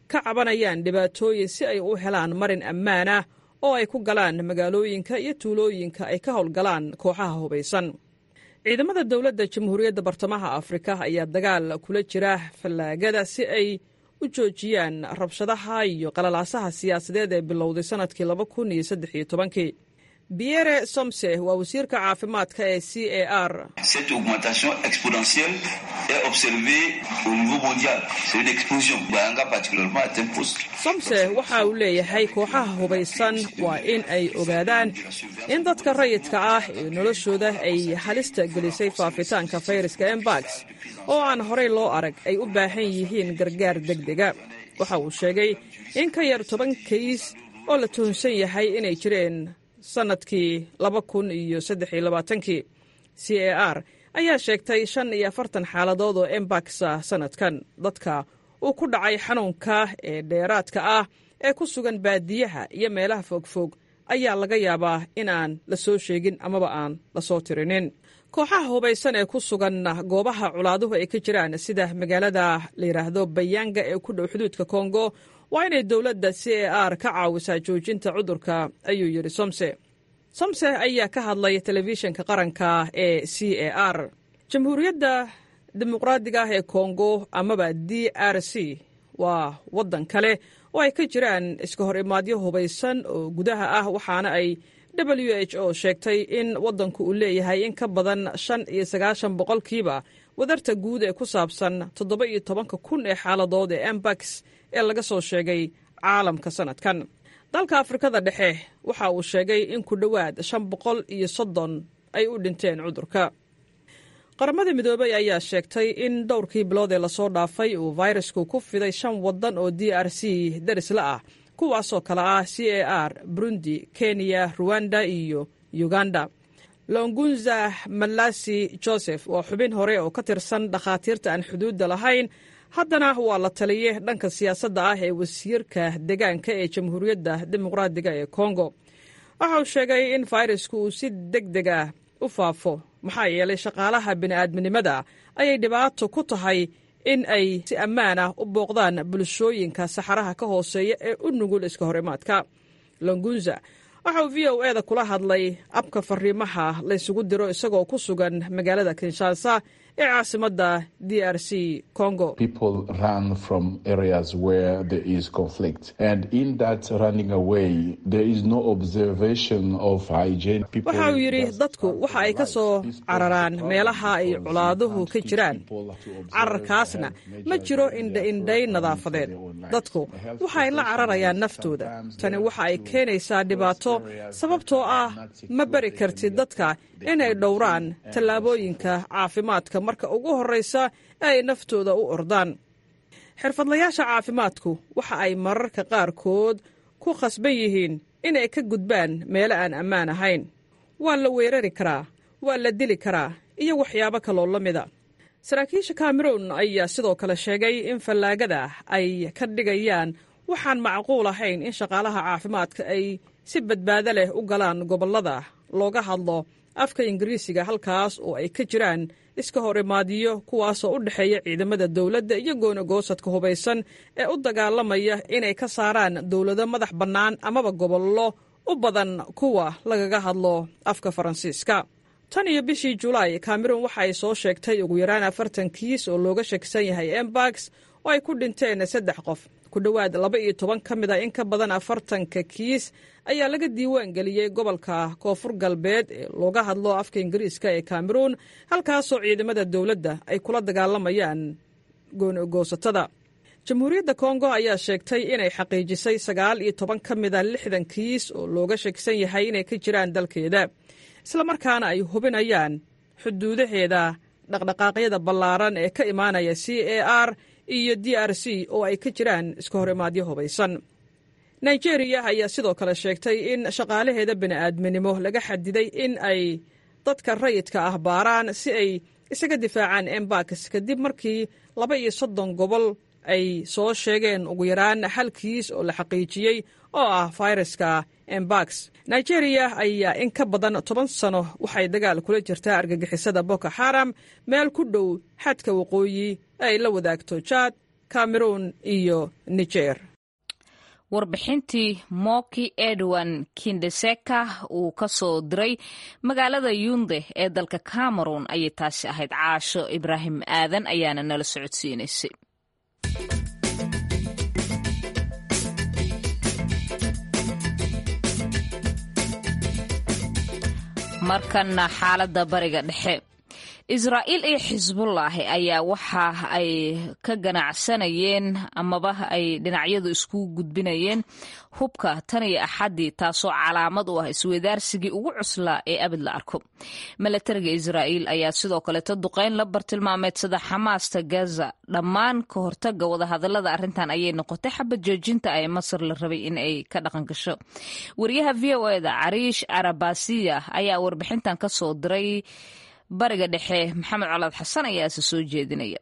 ka cabanayaan dhibaatooyin si ay u helaan marin ammaan ah oo ay ku galaan magaalooyinka iyo tuulooyinka ay ka howlgalaan kooxaha hubaysan ciidamada dowladda jamhuuriyadda bartamaha afrika ayaa dagaal kula jira fallaagada si ay u joojiyaan rabshadaha iyo qalalaasaha siyaasadeed ee bilowday sannadkii laba kun iyo saddex iyo tobankii biere somse waa wasiirka caafimaadka ee c a r Cette augmentation exponentielle est observée au niveau mondial. C'est une explosion. Bayanga particulièrement est un poste. somse waxa uu leeyahay kooxaha hubaysan waa in ay ogaadaan in dadka rayidka ah ee noloshooda ay halista gelisay faafitaanka fayraska embax oo aan horey loo arag ay u baahan yihiin gargaar degdega waxa uu sheegay in ka yar toban kays oo la tuhunsan yahay inay jireen sannadkii laba kun iyo saddex iyo labaatankii c a r ayaa sheegtay shan iyo afartan xaaladood oo embaxa sannadkan dadka uu ku dhacay xanuunka ee dheeraadka ah ee ku sugan baadiyaha iyo meelaha fogfog ayaa laga yaabaa inaan la soo sheegin amaba aan la soo tirinin kooxaha hubaysan ee ku sugan goobaha culaaduhu ay ka jiraan sida magaalada la yidhaahdo bayanga ee ku dhow xuduudka kongo waa inay dowladda c a r ka caawisaa joojinta cudurka ayuu yidhi somse somse ayaa ka hadlay telefishinka qaranka ee c a r jamhuuriyadda dimuqraadiga ah ee kongo amaba d r c waa waddan kale oo ay ka jiraan iska hor imaadyo hubaysan oo gudaha ah waxaana ay w h o sheegtay in waddanku uu leeyahay in ka badan shan iyo sagaashan boqolkiiba wadarta guud ee ku saabsan toddoba iyo tobanka kun ee xaaladood ee embax ee laga soo sheegay caalamka sannadkan dalka afrikada dhexe waxa uu sheegay in ku dhowaad shan boqol iyo soddon ay u dhinteen cudurka qaramada midoobey ayaa sheegtay in dhowrkii bilood ee lasoo dhaafay uu fayrasku ku fiday shan waddan oo d r c darisla ah kuwaasoo kale ah c a r burundi kenya ruwanda iyo uganda longunza malasi joseph waa xubin hore oo ka tirsan dhakhaatiirta aan xuduudda lahayn haddana waa la taliye dhanka siyaasadda ah ee wasiirka deegaanka ee jamhuuriyadda dimuqraadiga ee kongo waxa uu sheegay in fayrasku uu si deg deg ah u faafo maxaa yeelay shaqaalaha bini'aadminimada ayay dhibaato ku tahay in ay si ammaan ah u booqdaan bulshooyinka saxaraha ka hooseeya ee u nugul iska horimaadka longunza waxa uu v o e da kula hadlay abka fariimaha laysugu diro isagoo ku sugan magaalada kinshasa ee caasimadda d r c congo waxa uu yidhi dadku waxa ay ka soo cararaan meelaha ay colaaduhu ka jiraan cararkaasna ma jiro indha-indhay nadaafadeed dadku waxaay la cararayaan naftooda tani waxa ay keenaysaa dhibaato sababtoo ah ma bari kartid dadka inay dhowraan tallaabooyinka caafimaadka marka ugu horraysa ee ay naftooda u ordaan xirfadlayaasha caafimaadku waxa ay mararka qaarkood ku khasban yihiin inay ka gudbaan meelo aan ammaan ahayn waa la weerari karaa waa la dili karaa iyo waxyaabo kaloo la mida saraakiisha kameroun ayaa sidoo kale sheegay in fallaagada ay ka dhigayaan waxaan macquul ahayn in shaqaalaha caafimaadka ay si badbaado leh u galaan gobollada looga hadlo afka ingiriisiga halkaas oo ay ka jiraan iska hor imaadiyo kuwaasoo u dhexeeya ciidamada dowladda iyo goonagoosadka hubaysan ee u dagaalamaya inay ka saaraan dowlado madax bannaan amaba gobollo u badan kuwa lagaga hadlo afka faransiiska tan iyo bishii julaay kameruun waxa ay soo sheegtay ugu yaraan afartan kiis oo looga shakisan yahay embax oo ay ku dhinteen saddex qof ku dhowaad laba iyo toban ka mid a in ka badan afartanka kiis ayaa laga diiwaan geliyey gobolka koonfur galbeed ee looga hadlo afka ingiriiska ee kameruun halkaasoo ciidamada dowladda ay kula dagaalamayaan goonogoosatada jamhuuriyadda kongo ayaa sheegtay inay xaqiijisay sagaal iyo toban ka mid a lixdan kiis oo looga shakisan yahay inay ka jiraan dalkeeda islamarkaana ay hubinayaan xuduudaheeda dhaqdhaqaaqyada ballaaran ee ka imaanaya c a r iyo d r c oo ay ka jiraan iska hor imaadyo hubaysan nigeriya ayaa sidoo kale sheegtay in shaqaalaheeda bini'aadminimo laga xadiday in ay dadka rayidka ah baaraan si ay isaga difaacaan embax kadib markii laba iyo soddon gobol ay soo sheegeen ugu yaraan hal kiis oo la xaqiijiyey oo ah fayraska embax nigeriya ayaa in ka badan toban sano waxay dagaal kula jirtaa argagixisada boko xaram meel ku dhow xadka waqooyi ay la wadaagto jaad cameroon iyo niger warbixintii moki edwin kindeseka uu ka soo diray magaalada yunde ee dalka cameroon ayay taasi ahayd caasho ibraahim aadan ayaana nala socodsiinaysay markana xaaladda bariga dhexe israa'iil iyo xisbullaahi ayaa waxa ay ka ganacsanayeen amaba ay dhinacyadu isku gudbinayeen hubka tan iyo axaddii taasoo calaamad u ah isweydaarsigii ugu cuslaa ee abid la arko milatariga israa'iil ayaa sidoo kaleeto duqeyn la bartilmaameedsada xamaasta gaza dhammaan ka hortaga wadahadalada arrintan ayay noqotay xabad joojinta ee masar la rabay in ay ka dhaqan gasho wariyaha v o eda cariish arabasiya ayaa warbixintan ka soo diray bariga dhexe maxamed colaad xasan ayaase soo jeedinaya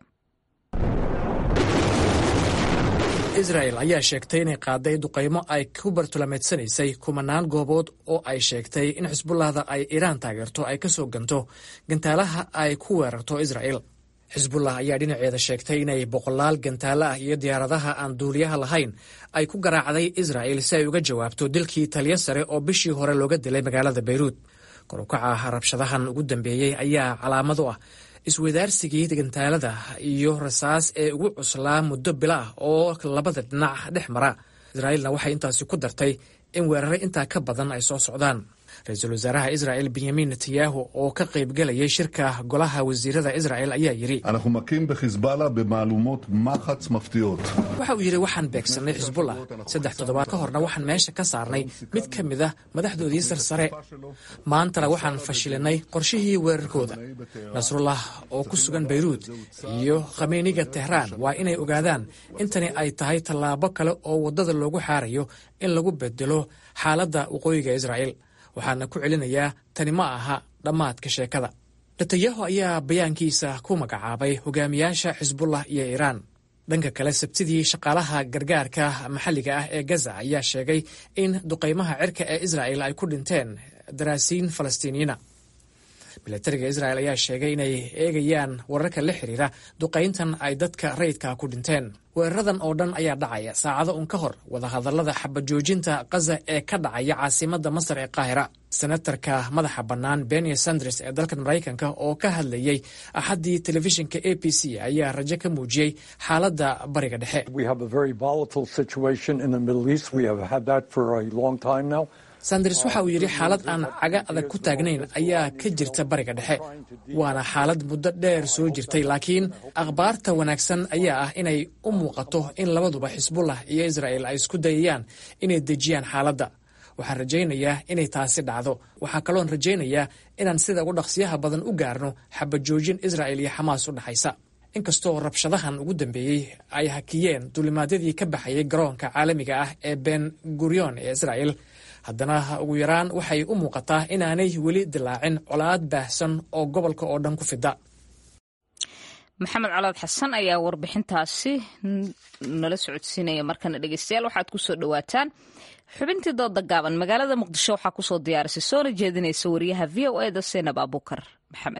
israel ayaa sheegtay inay qaaday duqaymo ay ku bartulameedsanaysay kumanaan goobood oo ay sheegtay in xisbullahda ay iiraan taageerto ay ka soo ganto gantaalaha ay ku weerarto israel xisbullah ayaa dhinaceeda sheegtay inay boqolaal gantaalo ah iyo diyaaradaha aan duuliyaha lahayn ay ku garaacday israel si ay uga jawaabto dilkii taliyo sare oo bishii hore looga dilay magaalada bayruud korukaca rabshadahan ugu dambeeyey ayaa calaamad u ah iswadaarsigii gantaalada iyo rasaas ee ugu cuslaa muddo bila ah oo labada dhinac dhex mara israa'iilna waxay intaasi ku dartay in weerare intaa ka badan ay soo socdaan ra-iisul wasaaraha israa'el benyamin netanyahu oo ka qaybgelayay shirka golaha wasiirada isra'el ayaa yidhi waxa uu yidhi waxaan beegsannay xisbullah saddex toddobaad ka horna waxaan meesha ka saarnay mid ka mid ah madaxdoodii sarsare maantana waxaan fashilinay qorshihii weerarkooda nasrullah oo ku sugan bayruud iyo khameyniga tehraan waa inay ogaadaan intani ay tahay tallaabo kale oo waddada loogu xaarayo in lagu bedelo xaaladda waqooyiga israa'el waxaana ku celinayaa tani ma aha dhammaadka sheekada netanyahu ayaa bayaankiisa ku magacaabay hogaamiyaasha xisbullah iyo iiraan dhanka kale sabtidii shaqaalaha gargaarka maxalliga ah ee gaza ayaa sheegay in duqaymaha cirka ee israa'el ay ku dhinteen daraasiin falastiiniyiina milatariga isra'el ayaa sheegay inay eegayaan wararka la xiriira duqayntan ay dadka rayidka ku dhinteen weeraradan oo dhan ayaa dhacaya saacado un ka hor wadahadallada xabajoojinta kaza ee ka dhacaya caasimadda masar ee qaahira senatarka madaxa bannaan benia sanders ee dalkan maraykanka oo ka hadlayey axaddii telefishinka a b c ayaa rajo ka muujiyey xaaladda bariga dhexe sanders waxa uu yidhi xaalad aan caga adag ku taagnayn ayaa ka jirta bariga dhexe waana xaalad muddo dheer soo jirtay laakiin akhbaarta wanaagsan ayaa ah inay u muuqato in labaduba xisbullah iyo isra'el ay isku dayayaan inay dejiyaan xaaladda waxaan rajaynayaa inay taasi dhacdo waxaa kaloon rajaynayaa inaan sida ugu dhaqsiyaha badan u gaarno xabajoojin isra'el iyo xamaas u dhexaysa inkastoo rabshadahan ugu dambeeyey ay hakiyeen duulimaadyadii ka baxayay garoonka caalamiga ah ee ben gurion ee isra'el haddana ugu yaraan waxay u muuqataa inaanay weli dilaacin colaad baahsan oo gobolka oo dhan ku fida maxamed colaad xasan ayaa warbixintaasi nala socodsiinaya markana dhegeystayaal waxaad ku soo dhowaataan xubintii dooda gaaban magaalada muqdisho waxaa kusoo diyaarisay soona jeedinaysa wariyaha v o eda seenab abuukar maxamed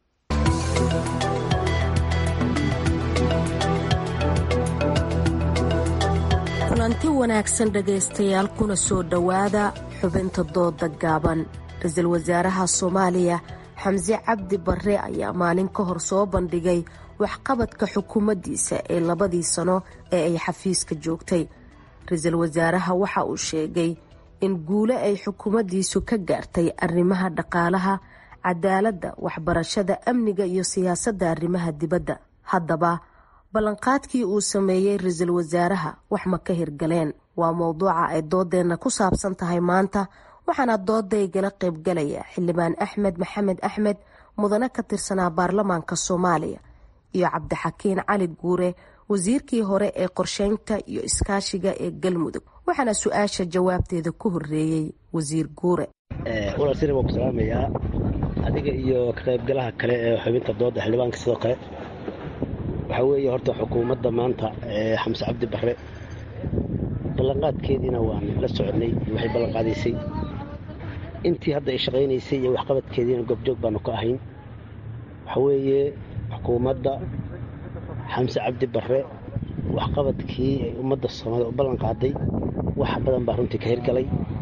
kulanti wanaagsan dhegaystayaal kuna soo dhowaada xubinta dooda gaaban ra-iisul wasaaraha soomaaliya xamse cabdi barre ayaa maalin ka hor soo bandhigay waxqabadka xukuumaddiisa ee labadii sano ee ay xafiiska joogtay ra-iisul wasaaraha waxa uu sheegay in guulo ay xukuumaddiisu ka gaartay arrimaha dhaqaalaha cadaaladda waxbarashada amniga iyo siyaasadda arrimaha dibadda haddaba ballanqaadkii uu sameeyey ra-iisul wasaaraha wax ma ka hirgaleen waa mowduuca ay doodeenna ku saabsan tahay maanta waxaana doodaygala qaybgalaya xildhibaan axmed maxamed axmed mudane ka tirsanaa baarlamaanka soomaaliya iyo cabdixakiin cali guure wasiirkii hore ee qorsheynta iyo iskaashiga ee galmudug waxaana su-aasha jawaabteeda ku horeeyey wasiir guure walaasina waan ku salaamayaa adiga iyo ka qaybgalaha kale ee xubinta dooda xildhibaanka sidoo kale waxaa weeye horta xukuumadda maanta ee xamse cabdi barre ballanqaadkeediina waan la soconnay waxay ballanqaadaysay intii hadda ay shaqaynaysay iyo waxqabadkeediina goobjoog baanu ka ahayn waxaa weeye xukuumadda xamse cabdi barre waxqabadkii ay ummadda soomaalida u ballan qaaday wax badan baa runtii ka hirgalay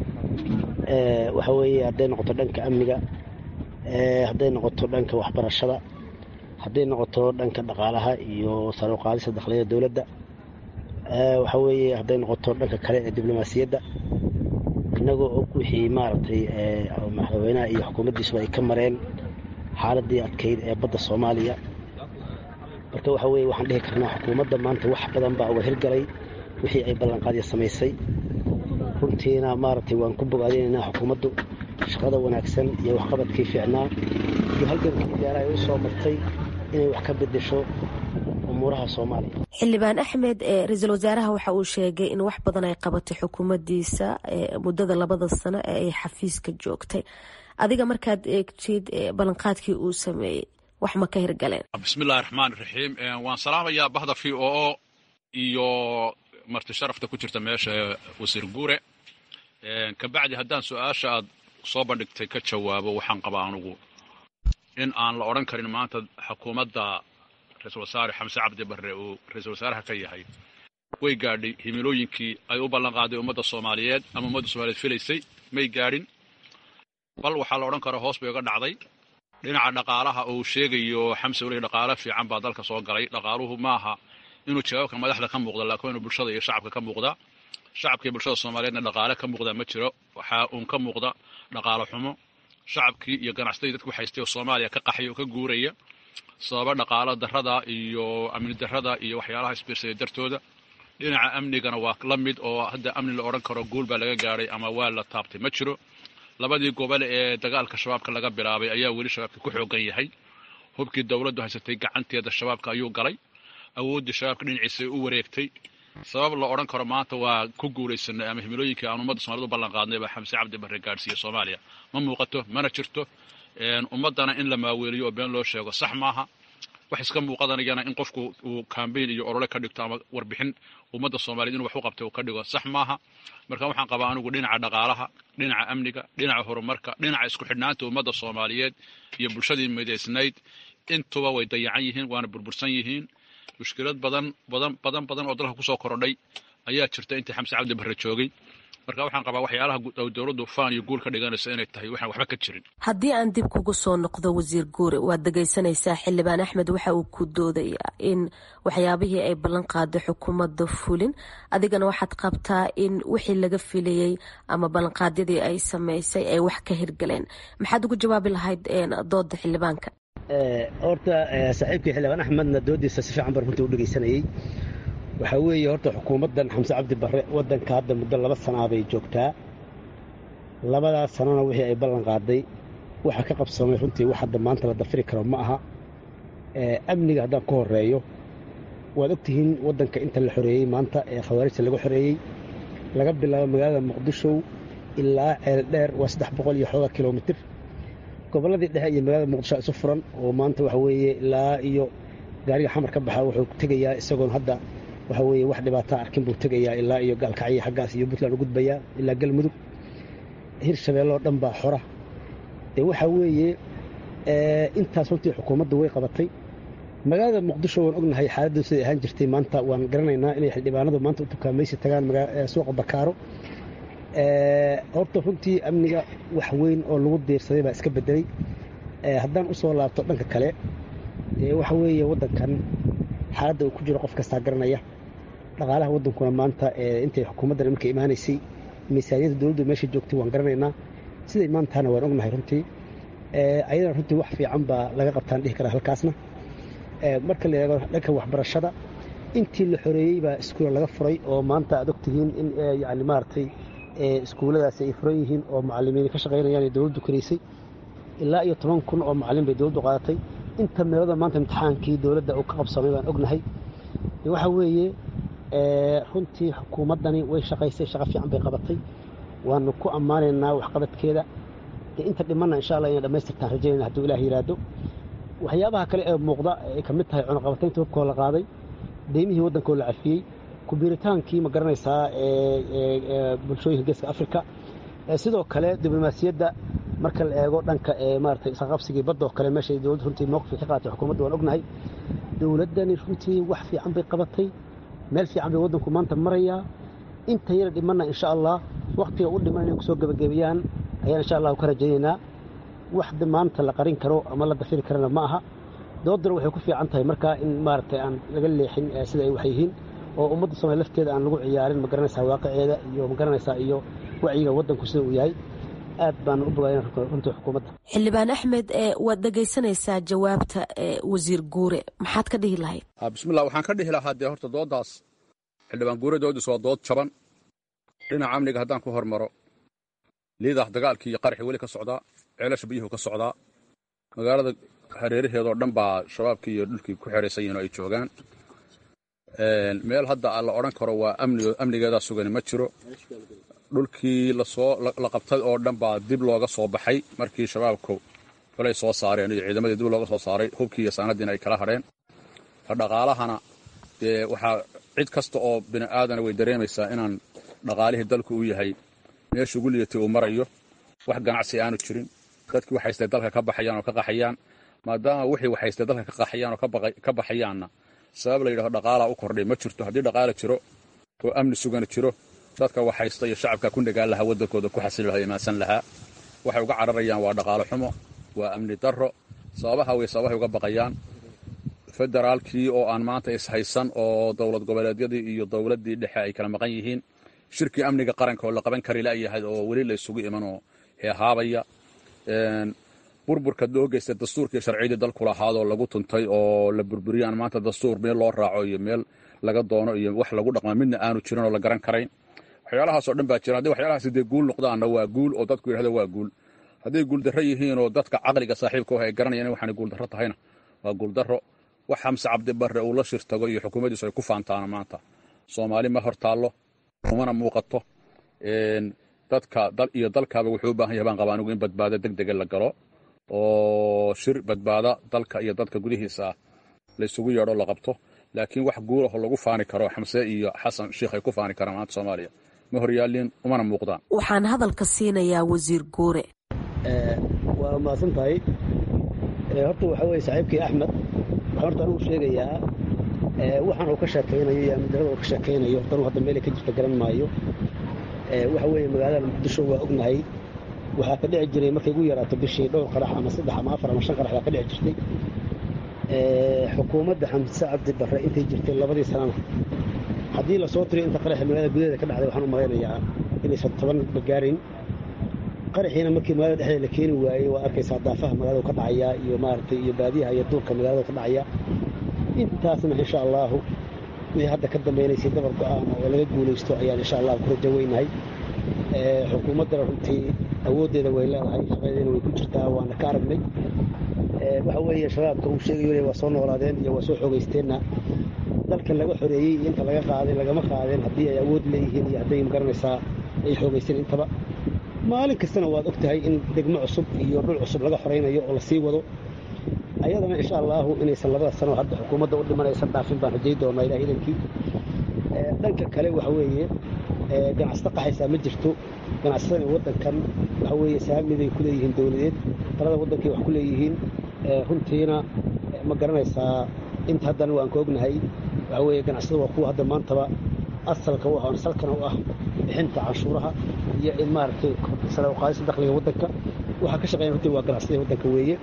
waxa weeye hadday noqoto dhanka amniga hadday noqoto dhanka waxbarashada hadday noqoto dhanka dhaqaalaha iyo saruqaadista dakhliyada dowladda waxa weeye hadday noqoto dhanka kale ee diblomaasiyadda innagoo og wixii maaragtay madaxweynaha iyo xukuumaddiisuba ay ka mareen xaaladii adkayd ee badda soomaaliya marka waxa weye waxaan dhihi karnaa xukuumadda maanta wax badan baa uga hirgalay wixii ay ballanqaadya samaysay runtiina maaragtay waan ku bogaadinaynaa xukuumaddu shaqada wanaagsan iyo waxqabadkii fiicnaa iyo halgankii gaara ay u soo martay inay wax ka bedesho umuuraha soomaaliya xildhibaan axmed ra-iisul wasaaraha waxa uu sheegay in wax badan ay qabatay xukuumaddiisa muddada labada sano ee ay xafiiska joogtay adiga markaad eegtid ballanqaadkii uu sameeyey wax ma ka hirgaleen bismillahi raxmaan raxiim waan salaamayaa bahda v o o iyo marti sharafta ku jirta meesha wasiir guure kabacdi haddaan su-aasha aad soo bandhigtay ka jawaabo waxaan qabaa anugu in aan la odhan karin maanta xukuumadda ra-isul wasaare xamse cabdi barre uu ra-isul wasaaraha ka yahay way gaadhay himilooyinkii ay u ballanqaaday ummadda soomaaliyeed ama ummadda soomaliyeed filaysay may gaadhin bal waxaa la odhan karaa hoos bay uga dhacday dhinaca dhaqaalaha uu sheegayo xamse weli dhaqaalo fiican baa dalka soo galay dhaqaaluhu maaha inuu jawaabka madaxda ka muuqda laakiin inuu bulshada iyo shacabka ka muuqda shacabka iyo bulshada soomaaliyeedna dhaqaale ka muuqda ma jiro waxaa uun ka muuqda dhaqaalo xumo shacabkii iyo ganacsadii dadku haystay oo soomaaliya ka qaxay oo ka guuraya sababa dhaqaalo darrada iyo amni darrada iyo waxyaalaha isbiirsaday dartooda dhinaca amnigana waa la mid oo hadda amni la odhan karo guul baa laga gaadhay ama waa la taabtay ma jiro labadii gobol ee dagaalka shabaabka laga bilaabay ayaa weli shabaabka ku xoogan yahay hubkii dowladdu haysatay gacanteeda shabaabka ayuu galay awooddii shabaabka dhinaciisay u wareegtay sabab la odhan karo maanta waa ku guulaysanay ama himilooyinkii aan ummadda somaliyed u ballan qaadnay baa xamse cabdi barre gaadhsiiya soomaaliya ma muuqato mana jirto ummaddana in la maaweeliyo oo been loo sheego sax maaha wax iska muuqadanayana in qofku uu kambayn iyo olole ka dhigto ama warbixin ummadda soomaaliyed inuu wax u qabtay uu ka dhigo sax maaha marka waxaan qabaa anigu dhinaca dhaqaalaha dhinaca amniga dhinaca horumarka dhinaca isku xidhnaanta ummadda soomaaliyeed iyo bulshadii midaysnayd intuba way dayacan yihiin waana burbursan yihiin mushkilad badan badan badan badan oo dalka kusoo korodhay ayaa jirta intii xamse cabdi barre joogay marka waxaan qabaa waxyaalaha dowladdu faan iyo guul ka dhiganaysa inay tahay waxaan waxba ka jirin haddii aan dib kugu soo noqdo wasiir guure waad dhegaysanaysaa xildhibaan axmed waxa uu ku doodayaa in waxyaabihii ay ballan qaaday xukuumadda fulin adigana waxaad qabtaa in wixii laga filayey ama ballanqaadyadii ay samaysay ay wax ka hirgaleen maxaad ugu jawaabi lahayd dooda xildhibaanka horta saaxiibkii xildhibaan axmedna doodiisa si fiican baan runtii u dhegaysanayey waxaa weeye horta xukuumaddan xamse cabdi barre waddanka hadda muddo laba sanaa bay joogtaa labadaas sanana wixii ay ballan qaaday waxa ka qabsamay runtii wax hadda maanta la dafiri karo ma aha amniga haddaan ku horeeyo waad ogtihiin waddanka inta la xoreeyey maanta ee khawaarijta laga xoreeyey laga bilaabo magaalada muqdisho ilaa ceeldheer waa saddex boqol iyo xoogaa kilomitir gobolladii dhexe iyo magaalada muqdisho isu furan oo maanta waxa weeye ilaa iyo gaariga xamar ka baxa wuxuu tegayaa isagoon hadda waxa weeye wax dhibaataa arkin buu tegayaa ilaa iyo gaalkacyo xaggaas iyo puntland u gudbayaa ilaa galmudug hirshabeelloo dhan baa xora dee waxaa weeye intaas runtii xukuumaddu way qabatay magaalada muqdisho waan ognahay xaaladdu siday ahaan jirtay maanta waan garanaynaa inay xildhibaanadu maanta u dukaamaysi tagaan suuqa bakaaro horta runtii amniga wax weyn oo lagu diirsaday baa iska bedelay haddaan usoo laabto dhanka kale waxa weeye waddankan xaaladda uu ku jiro qof kastaa garanaya dhaqaalaha waddankuna maanta intay xukuumaddan iminka imaanaysay miisaaniyadda dowladdu meesha joogtay waan garanaynaa siday maantahana waan ognahay runtii ayadana runtii wax fiican baa laga qabtaan dhihi karaa halkaasna marka la eego dhanka waxbarashada intii la xoreeyey baa iskuula laga furay oo maanta aad ogtihiin in yani maaragtay iskuulladaasi ay furan yihiin oo macallimiin ka shaqaynayaan ee dowladdu karaysay ilaa iyo toban kun oo macallin bay dowladdu qaadatay inta meelada maanta imtixaankii dowladda uu ka qabsamay baan ognahay waxa weeye runtii xukuumaddani way shaqaysay shaqo fiican bay qabatay waanu ku ammaanaynaa waxqabadkeeda inta dhimanna insha allah inay dhammaystirtaan rajaynayna hadduu ilaah yidhaahdo waxyaabaha kale ee muuqda ay ka mid tahay cunaqabataynta hubkoo la qaaday deymihii waddankoo la cafiyey kubiiritaankii ma garanaysaa bulshooyinka geeska afrika sidoo kale diblomaasiyadda marka la eego dhanka maarata isqaqabsigii badda oo kale meeshay dowladda runtii mowqifka ka qaatay xukuumadda waan ognahay dowladdani runtii wax fiican bay qabatay meel fiican bay waddanku maanta marayaa inta yara dhimanna insha allah wakhtiga u dhiman inay kusoo gebagabeeyaan ayaan insha allahu ka rajaynaynaa wax maanta la qarin karo ama la dafiri karana ma aha doodana waxay ku fiican tahay markaa in maaragtay aan laga leexin sida ay wax yihiin oo ummadda soomaaliya lafteeda aan lagu ciyaarin ma garanaysaa waaqiceeda iyo ma garanaysaa iyo wacyiga waddanku sida uu yahay aad baan u bogayn runtii xukuumadda xildhibaan axmed waad dhegaysanaysaa jawaabta wasiir guure maxaad ka dhihi lahayd bismillah waxaan ka dhihi lahaa dee horta dooddaas xildhibaan guure dooddiis waa dood jaban dhinaca amniga haddaan ku hormaro liidah dagaalkii iyo qaraxii weli ka socdaa ceelasha biyuhu ka socdaa magaalada hareeraheedoo dhan baa shabaabkii iyo dhulkii ku xeraysan yihin oo ay joogaan meel hadda la odhan karo waa amnigeedaa sugani ma jiro dhulkii lasoo la qabtay oo dhan baa dib looga soo baxay markii shabaabku kolay soo saareen iyo ciidamadii dib looga soo saaray hubkii iyo saanadiina ay kala hadheen dhaqaalahana dee waxaa cid kasta oo bini aadana way dareemaysaa inaan dhaqaalihii dalku u yahay meesha ugu liitay uu marayo wax ganacsi aanu jirin dadkii waxaystay dalka ka baxayaan oo ka qaxayaan maadaama wixii waxaystay dalka ka qaxayaan oo ka baxayaanna sabab la yidhahdo dhaqaalaa u kordhay ma jirto haddii dhaqaala jiro oo amni sugana jiro dadka waxaysta iyo shacabka ku nagaan lahaa waddankooda ku xasili lahaa imaansan lahaa waxay uga cararayaan waa dhaqaalo xumo waa amni darro sababaha way sababahay uga baqayaan federaalkii oo aan maanta ishaysan oo dowlad goboleedyadii iyo dowladdii dhexe ay kala maqan yihiin shirkii amniga qaranka oo la qaban kari la'yahay oo weli la isugu imanoo heehaabaya burburka loo geystay dastuurkii sharciyadii dalku lahaadoo lagu tuntay oo la burburiyaan maanta dastuur meel loo raaco iyo meel laga doono iyo wax lagu dhaqma midna aanu jirin oo la garan karayn waxyaalahaasoo dhan baa jira haddii waxyaalahaasi dee guul noqdaanna waa guul oo dadku yidhahdo waa guul hadday guuldarro yihiin oo dadka caqliga saaxiibka ah ay garanayaan in waxaanay guuldarro tahayna waa guuldarro wax xamse cabdibarre uu la shirtago iyo xukuumaddiisu ay ku faantaana maanta soomaali ma hor taallo umana muuqato dadka dal iyo dalkaaba wuxuu u baahan yahay baan qabaa anigu in badbaado deg dega la galo oo shir badbaada dalka iyo dadka gudihiisa laysugu yeedho la qabto laakiin wax guulaho lagu faani karo xamse iyo xasan sheikh ay ku faani karaan maanta soomaaliya ma horyaalin umana muuqdaan waxaan hadalka siinayaa wasiir guure waa mahadsan tahay horta waxaa weye saaxiibkii axmed waxaan horta anigu sheegayaa waxaan uu ka sheekaynayo iyo amnidarada uu ka sheekaynayo danu hadda meelay ka jirta garan maayo waxa weeye magaalada muqdisho waa ognahay waxaa ka dhici jiray markay ugu yaraato bishii dhowr qarax ama saddex ama afar ama shan qarax baa ka dhici jirtay xukuumadda xamse cabdi barre intay jirtay labadii sanana haddii lasoo tiriyo inta qaraxi magaalada gudaheeda ka dhacday waxaan u malaynayaa inaysan toban magaarin qaraxiina markii magaalada dhexdeeda la keeni waayey waa arkaysaa daafaha magaalada ka dhacaya iyo maaragtay iyo baadiyaha iyo duurka magaalada ka dhacaya intaasna insha allaahu wixii hadda ka dambaynaysay dabar go-aan oo laga guulaysto ayaan insha allahu ku rajo weynahay xukuumaddana runtii awooddeeda way leedahay shaqadeedana way ku jirtaa waana ka aragnay waxa weeye shabaabka uu sheegayo waa soo noolaadeen iyo waa soo xoogaysteenna dalkan laga xoreeyey iyo inta laga qaaday lagama qaadeen haddii ay awood leeyihiin iyo hadday magaranaysaa ay xoogaysteen intaba maalin kastana waad og tahay in degmo cusub iyo dhul cusub laga xoraynayo oo lasii wado ayadana insha allaahu inaysan labada sano hadda xukuumadda u dhimanaysan dhaafin baan rajay doonaa ilaah idankii dhanka kale waxa weeye ganacsato qaxaysaa ma jirto ganacsatada waddankan waxa weeye saamiday ku leeyihiin dowladeed talada waddankay wax ku leeyihiin runtiina ma garanaysaa inta haddana waan ka ognahay waxa weeye ganacsada waa kuwa hadda maantaba asalka u ah salkana u ah bixinta canshuuraha iyo in maaragtay sare u qaadista dakhliga waddanka waxaa ka shaqeeyan runtii waa ganacsatada waddanka weeye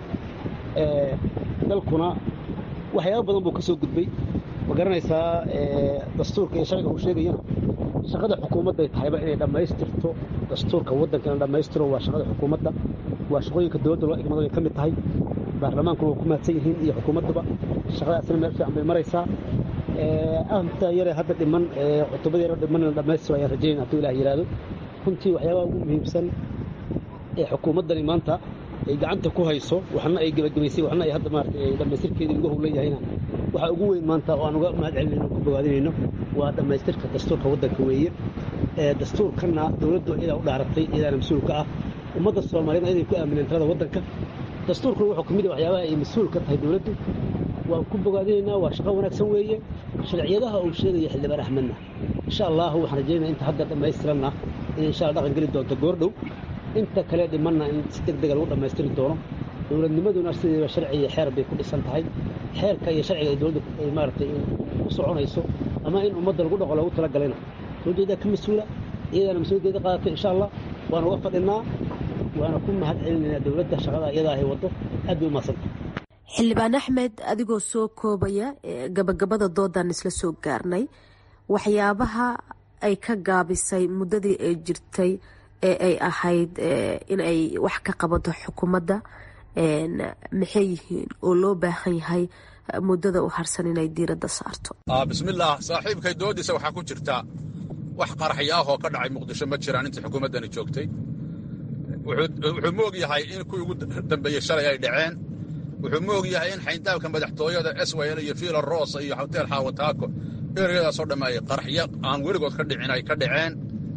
dalkuna waxyaaba badan buu ka soo gudbay ma garanaysaa dastuurka iyo sharciga uu sheegayana shaqada xukuumadday tahayba inay dhammaystirto dastuurka waddanka ina dhammaystiro waa shaqada xukuumadda waa shaqooyinka dowladda loo igmado ay ka mid tahay baarlamaankuna waa ku mahadsan yihiin iyo xukuumaddaba shaqadaasina meel fiican bay maraysaa anta yare hadda dhiman cutubada yare dhiman ina dhammaystiro ayaan rajayn hadduu ilaah yidhaahdo runtii waxyaabaha ugu muhiimsan ee xukuumaddani maanta ay gacanta ku hayso waxna ay gebagabaysay waxna ay hadda maarata dhammaystirkeedii ugu howlan yahayna waxaa ugu weyn maanta oo aan uga mahad celinayno ku bogaadinayno waa dhammaystirka dastuurka waddanka weeye dastuurkanna dowladdu iyadaa u dhaaratay iyadaana mas-uulka ah ummadda soomaaliyed iyaday ku aamineen talada waddanka dastuurkuna wuxuu ka mid ah waxyaabaha ay mas-uul ka tahay dowladdu waan ku bogaadinaynaa waa shaqo wanaagsan weeye sharciyadaha uu sheegaya xildhibaan axmedna insha allahu waxaan rajaynaya inta hadda dhammaystiranna in insha alla dhaqan geli doonto goordhow inta kale dhimanna in si deg dega lagu dhammaystiri doono dowladnimaduna sideeba sharci iyo xeer bay ku dhisan tahay xeerka iyo sharciga ay dowladda ay maaragtay u soconayso ama in ummadda lagu dhaqo loogu talagalayna dowladdeedaa ka mas-uula iyadaana mas-uuliyaddeeda qaadatay insha allah waana uga fadhinaa waana ku mahad celinaynaa dowladda shaqada iyadaa ay waddo aad bay u mahadsanta xildhibaan axmed adigoo soo koobaya gabagabada doodan isla soo gaarnay waxyaabaha ay ka gaabisay muddadii ay jirtay ee ay ahayd in ay wax ka qabato xukuumadda maxay yihiin oo loo baahan yahay muddada u harsan inay diiradda saarto bismillaah saaxiibkay doodiisa waxaa ku jirta wax qaraxyo ah oo ka dhacay muqdisho ma jiraan intii xukuumaddani joogtay wuxuu moog yahay in kuwii ugu dambeeyey shalay ay dhaceen wuxuu moog yahay in xayndaabka madaxtooyada swal iyo fiila rosa iyo hotel xaawataako ereyadaasoo dhamme ay qaraxyo aan weligood ka dhicin ay ka dhaceen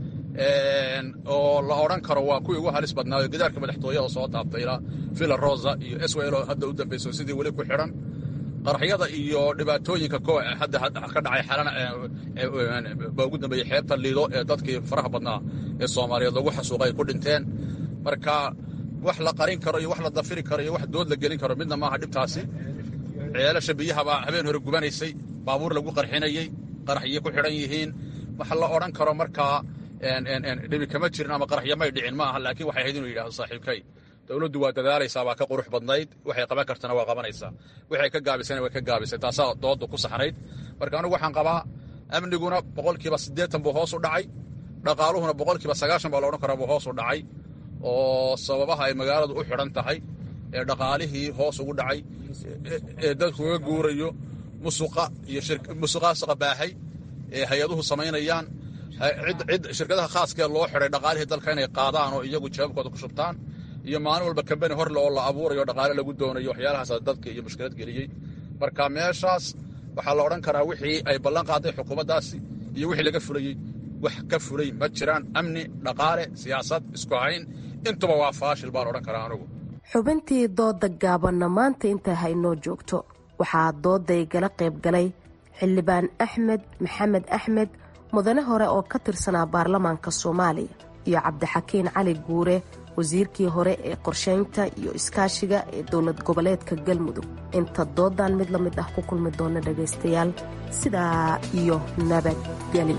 oo la odhan karo waa kuwii ugu halis badnaayo gidaarka madaxtooyada soo taabtay ilaa fiila rosa iyo swal oo hadda u dambayso sidii weli ku xidhan qaraxyada iyo dhibaatooyinka ko hadda ka dhacay xalana baa ugu dambeeyey xeebta liido ee dadkii faraha badnaa ee soomaaliyeed lagu xasuuqay ku dhinteen marka wax la qarin karo iyo wax la dafiri karo iyo wax dood la gelin karo midna maaha dhibtaasi ceelasha biyahabaa habeen hore gubanaysay baabuur lagu qarxinayey qaraxyo ku xidhan yihiin wax la odhan karo markaa dhibi kama jirin ama qaraxyo may dhicin ma aha laakiin waxay ahayd inuu yidhahdo saaxiibkay dowladdu waa dadaalaysaa waa ka qurux badnayd waxay qaban kartana waa qabanaysaa waxay ka gaabisana way ka gaabisay taasaa doodda ku saxnayd marka anigu waxaan qabaa amniguna boqolkiiba siddeetan buu hoos u dhacay dhaqaaluhuna boqolkiiba sagaashan baa loodhan karaa buu hoos u dhacay oo sababaha ay magaaladu u xidhan tahay ee dhaqaalihii hoos ugu dhacay ee dadku uga guurayo musuqa iyo musuqaasuqa baahay ee hay-aduhu samaynayaan cid shirkadaha khaaskee loo xidhay dhaqaalihii dalka inay qaadaan oo iyagu jawaabkooda ku shubtaan iyo maalin walba kambani horle oo la abuurayo dhaqaale lagu doonayo waxyaalahaasa dadka iyo mushkilad geliyey marka meeshaas waxaa la odhan karaa wixii ay ballan qaaday xukuumaddaasi iyo wixii laga fulayey wax ka fulay ma jiraan amni dhaqaale siyaasad isku hayn intuba waa faashil baan odhan karaa anugu xubintii dooda gaabanna maanta intay haynoo joogto waxaa dooday gala qayb galay xildhibaan axmed maxamed axmed mudane hore oo ka tirsanaa baarlamaanka soomaaliya iyo cabdixakiin cali guure wasiirkii hore ee qorshaynta iyo iskaashiga ee dowlad goboleedka galmudug inta doodan mid la mid ah ku kulmi doona dhagaystayaal sidaa iyo nabadgelyo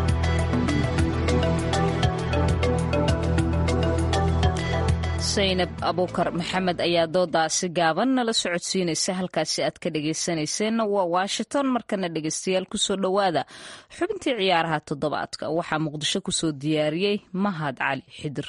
saynab abuukar maxamed ayaa doodaasi gaaban nala socodsiinaysa halkaasi aad ka dhagaysanayseena waa washington markana dhegaystayaal kusoo dhowaada xubintii ciyaaraha toddobaadka waxaa muqdisho kusoo diyaariyey mahad cali xidir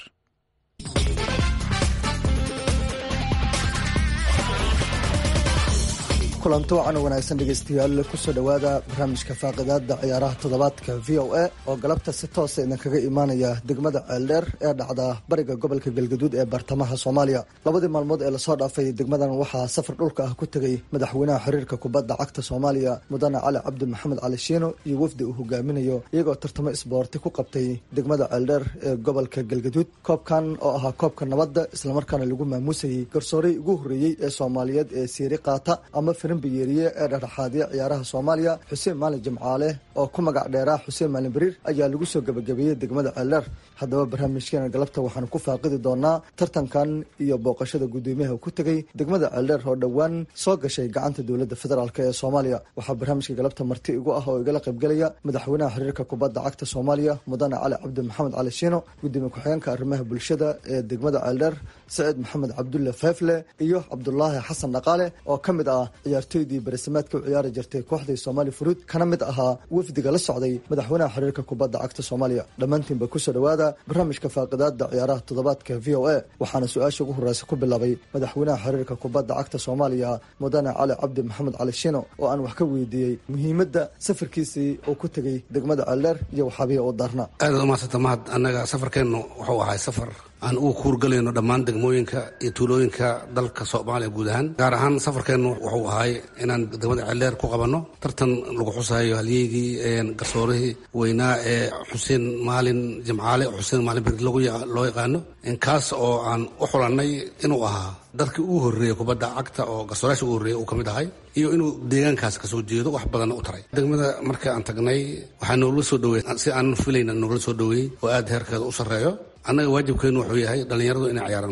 kulanto wacan wanaagsan dhegaystayaal kusoo dhowaada barnaamijka faaqidaada ciyaaraha toddobaadka v o a oo galabta si toosa idinkaga imaanaya degmada ceeldheer ee dhacda bariga gobolka galgaduud ee bartamaha soomaaliya labadii maalmood ee lasoo dhaafay degmadan waxaa safar dhulka ah ku tegay madaxweynaha xiriirka kubadda cagta soomaaliya mudane cali cabdi maxamed cali shiino iyo wafdi uu hogaaminayo iyagoo tartamo isboorti ku qabtay degmada ceeldheer ee gobolka galgaduud koobkan oo ahaa koobka nabadda islamarkaana lagu maamuusayay garsooray ugu horreeyey ee soomaaliyeed ee siiri qaata ama biyeeriye ee dhexdhexaadiya ciyaaraha soomaaliya xuseen maalin jimcaale oo ku magac dheeraa xuseen maalin bariir ayaa lagu soo gebagabeeyey degmada ceeldheer haddaba barnaamijkeena galabta waxaanu ku faaqidi doonaa tartankan iyo booqashada guddoomiyaha ku tegay degmada ceeldheer oo dhowaan soo gashay gacanta dowladda federaalk ee soomaaliya waxaa barnaamijka galabta marti igu ah oo igala qaybgelaya madaxweynaha xiriirka kubadda cagta soomaaliya mudane cali cabdi maxamed cali shiino gudoomiye ku-xigeenka arrimaha bulshada ee degmada ceeldheer saciid maxamed cabdulle feefle iyo cabdulaahi xasan dhaqaale oo ka mid ah ciyaartoydii barisamaadka u ciyaari jirtay kooxdii soomaali furuud kana mid ahaa wafdiga la socday madaxweynaha xiriirka kubadda cagta soomaaliya dhammaantiinba kusoo dhowaada barnaamijka faaqidaada ciyaaraha toddobaadka v o a waxaana su-aasha ugu horreysa ku bilaabay madaxweynaha xiriirka kubadda cagta soomaaliya mudane cali cabdi maxamed cali shiino oo aan wax ka weydiiyey muhiimadda safarkiisii uu ku tegey degmada ceeldheer iyo waxaabiya u daarna aadaad umahadsanta mahad annaga safarkeennu wuxuu ahay safar aan ugu kuurgalayno dhammaan degmooyinka iyo tuulooyinka dalka soomaaliya guud ahaan gaar ahaan safarkeennu wuxuu ahay inaan degmada ceeldheer ku qabanno tartan lagu xusayo halyeygii garsoorihii weynaa ee xuseen maalin jimcaale xuseen maalin berid loo yaqaano inkaas oo aan u xulannay inuu ahaa dadkii ugu horreeyey kubadda cagta oo garsoorayaasha ugu horreeyey uu ka mid ahay iyo inuu deegaankaas kasoo jeedo wax badanna u taray degmada marka aan tagnay waxaa noogla soo dhaweey si aanan filayna noogla soo dhaweeyey oo aad heerkeeda u sarreeyo annaga waajibkeennu wuxuu yahay dhallinyaradu inay ciyaaraan kubad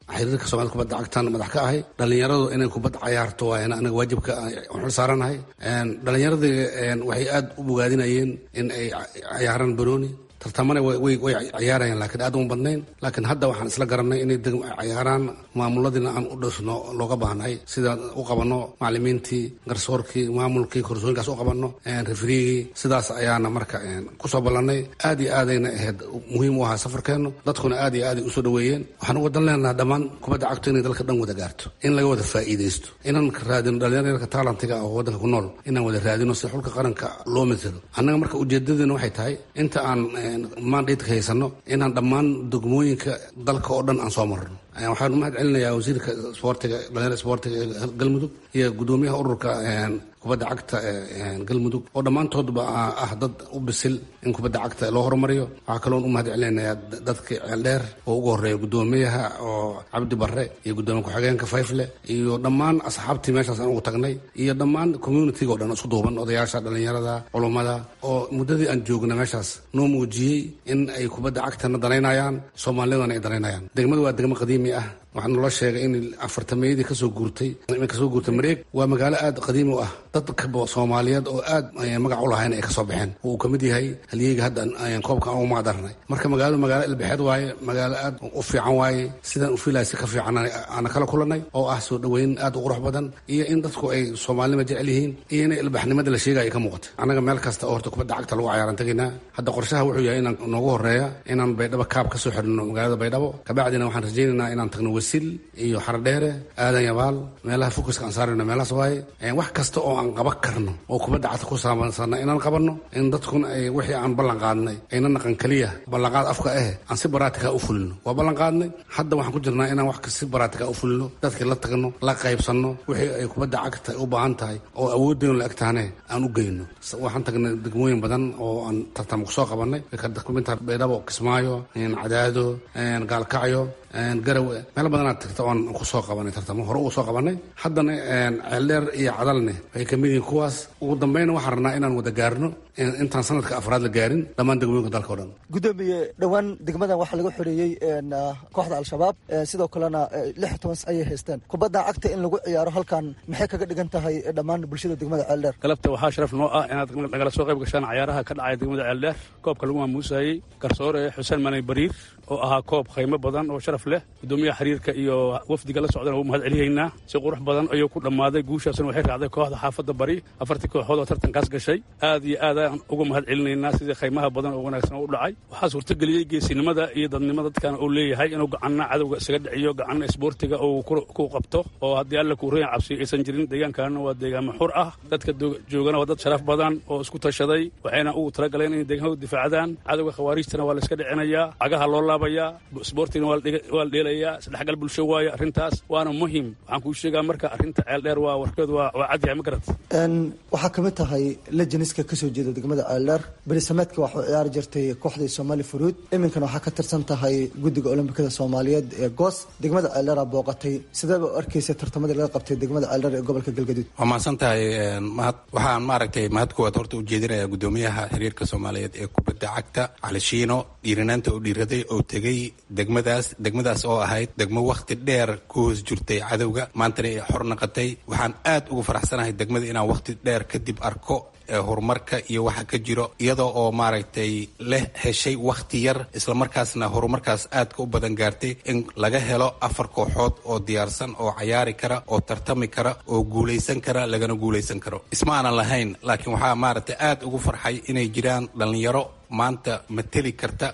xiriirka soomaalida kubadda cagtan madax ka ahay dhallinyaradu inay kubadda cayaarto waayna anaga waajibka xul saaranahay dhallinyaradii waxay aad u bogaadinayeen in ay cayaaraan banooni tartamana way ciyaarayaan laakiin aad uma badnayn laakiin hadda waxaan isla garanay inay cayaaraan maamuladiina aan u dhisno looga baahnahay sidaan u qabanno macalimiintii garsoorkii maamulkii korsooyinkaas u qabanno refriigii sidaas ayaana marka kusoo ballannay aad iyo aadayna ahayd muhiim u ahaa safarkeennu dadkuna aad iyo aaday usoo dhaweeyeen waxaan uga dan leenaha dhammaan kubadda cagto inay dalka dhan wada gaarto in laga wada faa'iidaysto inaan raadino dhallinyarka taalantiga oo waddanka ku nool inaan wada raadino si xulka qaranka loo matalo annaga marka ujeedadeena waxay tahay inta aan mandhaydka haysano inaan dhammaan degmooyinka dalka oo dhan aan soo marno waxaan umahad celinayaa wasiirka isboortiga dhalinyarada isboortiga ee galmudug iyo guddoomiyaha ururka kubadda cagta galmudug oo dhammaantoodba ah dad u bisil in kubadda cagta loo horumariyo waxaa kaloon u mahad celinayaa dadka ceeldheer oo ugu horeeya guddoomiyaha oo cabdi barre iyo guddoomiya ku-xigeenka fayfle iyo dhammaan asxaabtii meeshaas aan ugu tagnay iyo dhammaan communitiga o dhan isku duuban odayaasha dhallinyarada culummada oo muddadii aan joogna meeshaas noo muujiyey in ay kubadda cagtana danaynayaan soomaalidana ay danaynayaan degmadu waa degmo qadiimi ah waxaa naloo sheegay in afartameeyadii kasoo guurtay kasoo guurtay mareeg waa magaalo aad qadiimi u ah dadka soomaaliyeed oo aad magac u lahayn ay kasoo baxeen uu ka mid yahay halyeyga hadda koobka aan ugu magacdarnay marka magaaladu magaalo ilbixeed waaye magaalo aad u fiican waaye sidaan u fiilaya si ka fiican aana kala kulanay oo ah soo dhoweyn aad u qurux badan iyo in dadku ay soomaalinima jecel yihiin iyo in ilbaxnimada la sheegaya ka muuqata annaga meel kasta oo horta kubadda cagta lagu cayaaran tegaynaa hadda qorshaha wuxuu yahay inaan noogu horeeya inaan baydhabo kaab kasoo xidhno magaalada baydhabo kabacdina waxaan rajaynaynaa inaan tagno wasil iyo xardheere aadan yabaal meelaha fokuska aan saarayno meelahaas waaye wax kasta oo aan qaban karno oo kubadda cagta ku saabsanna inaan qabanno in dadkuna ay wixii aan ballan qaadnay ayna naqan keliya ballanqaad afka ah aan si baraatika u fulino waa ballan qaadnay hadda waxaan ku jirnaa inaan wax si baraatika u fulino dadkii la tagno la qaybsanno wixii ay kubadda cagta u baahan tahay oo awooddeenu la eg tahane aan u geyno waxaan tagnay degmooyin badan oo aan tartamo kusoo qabannay kumidta baydhabo kismaayo cadaado gaalkacyo garawe meel badanaad tagta oon kusoo qabanay tartamo hore ugu soo qabanay haddana ceeldheer iyo cadalne waxay ka mid yihiin kuwaas ugu dambayna waxaan rabnaa inaan wada gaarno intaan sanadka afraad la gaarin dhammaan degmooyinka dalka o dhan gudoomiye dhowaan degmadan waxaa laga xoreeyey kooxda al-shabaab sidoo kalena lix toban ayay haysteen kubadda cagta in lagu ciyaaro halkan maxay kaga dhigan tahay dhammaan bulshada degmada ceeldheer galabta waxaa sharaf noo ah inaad nagala soo qayb gashaan cayaaraha ka dhacaya degmada ceeldheer koobka lagu maamuusayey garsoore xuseen manay bariir oo ahaa koob khaymo badan oo sharaf leh gudoomiyaha xiriirka iyo wafdiga la socdana u mahad celiyaynaa si qurux badan ayuu ku dhammaaday guushaasna waxay raacday kooxda xaafadda bari afartii kooxood oo tartankaas gashay aad iyo aad aan uga mahad celinaynaa sidii khaymaha badan oo wanaagsan u dhacay waxaa suurtageliyey geesinimada iyo dadnimada dadkan uu leeyahay inuu gacanna cadowga isaga dhiciyo gacanna isboortiga uu ku qabto oo haddii alla kuurayan cabsi aysan jirin deegaankaana waa deegaamo xur ah dadka joogana waa dad sharaf badan oo isku tashaday waxayna ugu talagaleen inay deegaanka difaacdaan cadowga khawaariijtana waa la iska dhicinayaa cagaha loo laabayaa isboortigana waa la dheelayaa isdhexgal bulsho waaye arrintaas waana muhim waxaan kuu sheegaa marka arrinta ceeldheer waa warkeedu waa cadyahay ma garat waxaa kamid tahay lejaniska kasoo jeeda degmada ceeldheer berisameedka waxuu ciyaari jirtay kooxdii somaali furuud iminkana waxaa ka tirsan tahay guddiga olombikada soomaaliyeed ee goos degmada ceeldheera booqatay sideeba u arkeysa tartamadii laga qabtay degmada ceeldheer ee gobolka galgaduud waa mahadsan tahay mahad waxaan maaragtay mahad kuwaad horta u jeedinayaa guddoomiyaha xiriirka soomaaliyeed ee kubadda cagta cali shiino dhiirinaanta uu dhiiraday oo tegey degmadaas degmadaas oo ahayd degmo wakhti dheer ku hoos jirtay cadowga maantana ay xor naqatay waxaan aad ugu faraxsanahay degmada inaan wakhti dheer kadib arko horumarka iyo waxa ka jiro iyadoo oo maaragtay leh heshay wakhti yar islamarkaasna horumarkaas aadka u badan gaartay in laga helo afar kooxood oo diyaarsan oo cayaari kara oo tartami kara oo guulaysan kara lagana guulaysan karo isma aanan lahayn laakiin waxaa maaragtay aad ugu farxay inay jiraan dhallinyaro maanta mateli karta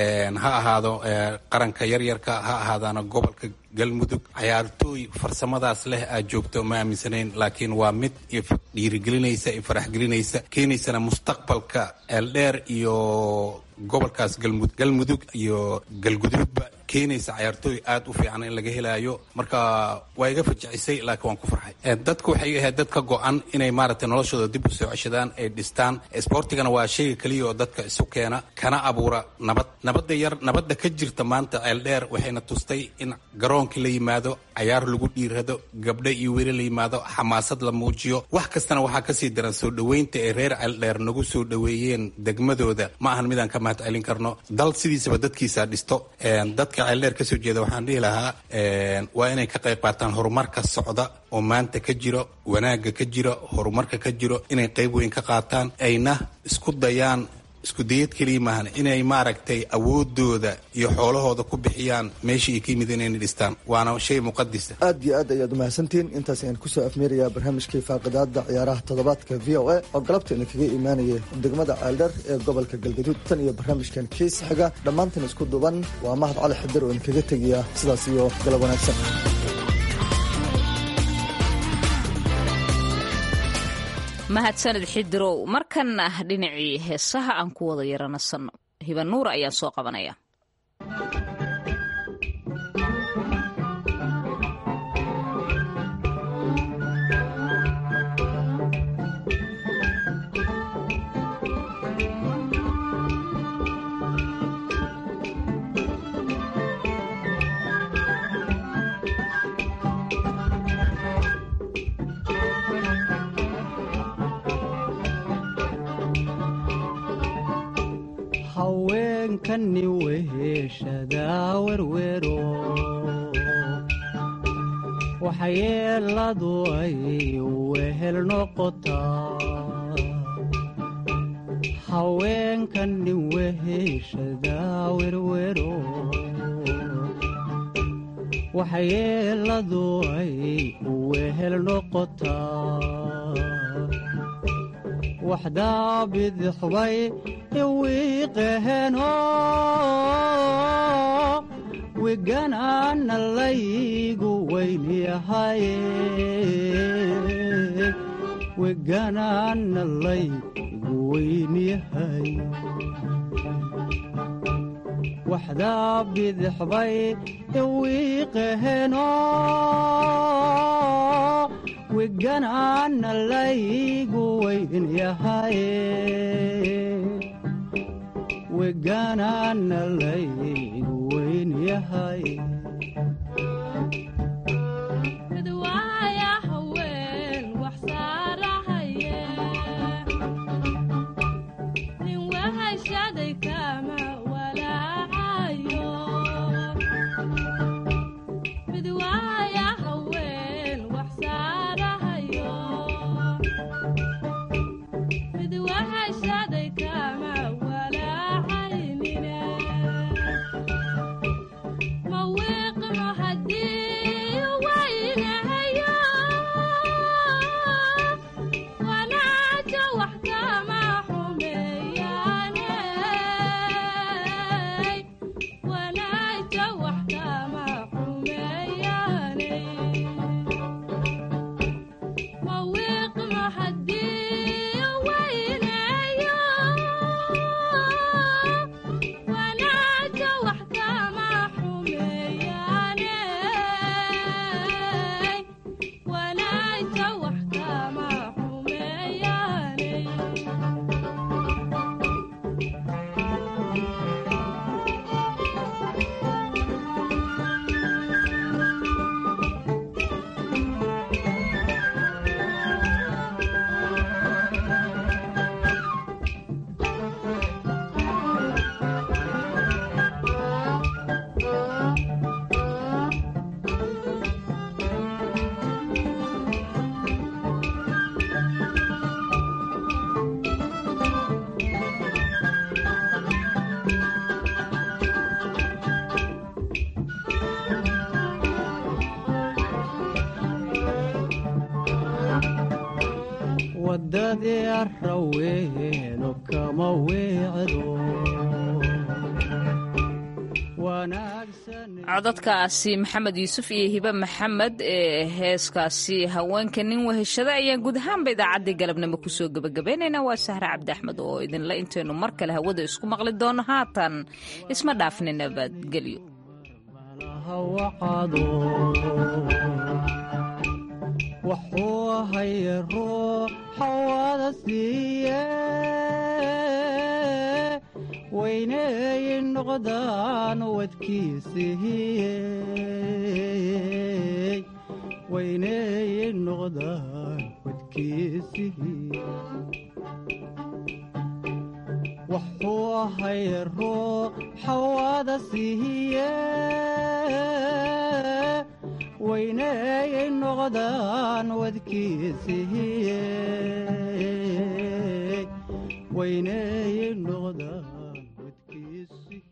ha ahaado qaranka yaryarka ha ahaadaana gobolka galmudug cayaartooy farsamadaas leh aad joogto ma aaminsanayn laakiin waa mid dhiirigelinaysa iyo faraxgelinaysa keenaysana mustaqbalka eeldheer iyo gobolkaas galmudug iyo galguduudba keenaysa cayaartooy aad u fiican in laga helaayo marka waa iga fajacisay laakiin waan ku farxay dadku waxay ahayd dad ka go-an inay maaragtay noloshooda dib u soo ceshadaan ay dhistaan sboortigana waa shayga keliya oo dadka isu keena kana abuura nabad nabadda yar nabadda ka jirta maanta ceeldheer waxayna tustay in garoonkii la yimaado cayaar lagu dhiirado gabdho iyo weli la yimaado xamaasad la muujiyo wax kastana waxaa kasii daran soo dhoweynta ay reer ceeldheer nagu soo dhoweeyeen degmadooda ma ahan midaan ka mahad celin karno dal sidiisaba dadkiisa dhisto dadka ceeldheer ka soo jeeda waxaan dhihi lahaa waa inay ka qayb qaataan horumarka socda oo maanta ka jiro wanaagga ka jiro horumarka ka jiro inay qayb weyn ka qaataan ayna isku dayaan isku dayad keliya maahan inay maaragtay awoodooda iyo xoolahooda ku bixiyaan meeshii ay ka yimid inayna dhistaan waana shay muqadisa aad iyo aad ayaad umahadsantihiin intaas ayaan kusoo afmeerayaa barnaamijkii faaqidaada ciyaaraha toddobaadka v o a oo galabteena kaga imaanaya degmada ceeldheer ee gobolka galgaduud tan iyo barnaamijkan kiis xiga dhammaantan isku duban waa mahad cali xadir oo idinkaga tegaya sidaas iyo galab wanaagsan mahadsanid xidirow markanna dhinacii heesaha aan ku wada yaranasanno hibanuur ayaan soo qabanaya haweenkani weheshadaa werwero waxyeeladu ay wehel noqotaa haweenkani weheshadaa werwero waxyeeladu ay wehel noqotaa waxdaa bidixbay iwiiqaheno wiganaana laygu weynyahaye wiganaana laygu weynyahay waxdaa bidixbay iwiiqaheno wiganaana laygu weynyahaye wiganaana laygu weynyahay wadadii araweeno kama weecdo codadkaasi maxamed yuusuf iyo hibe maxamed ee heeskaasi haweenka nin weheshada ayaan guud ahaanba idaacaddii galabnimo kusoo gebagabaynaynaa waa sahre cabdi axmed oo idinla intaynu mar kale hawada isku maqli doono haatan isma dhaafni nabadgelyo wuxuu haye ruuxa wada siiye weyneey noqdaan wadkiisihiye weyneey noqdaan wadkiisihiye wuxuu ahay ruuxa wada siiye weyneeyay noqdaan wadkiisihiye weyneeyay noqdaan wadkiisi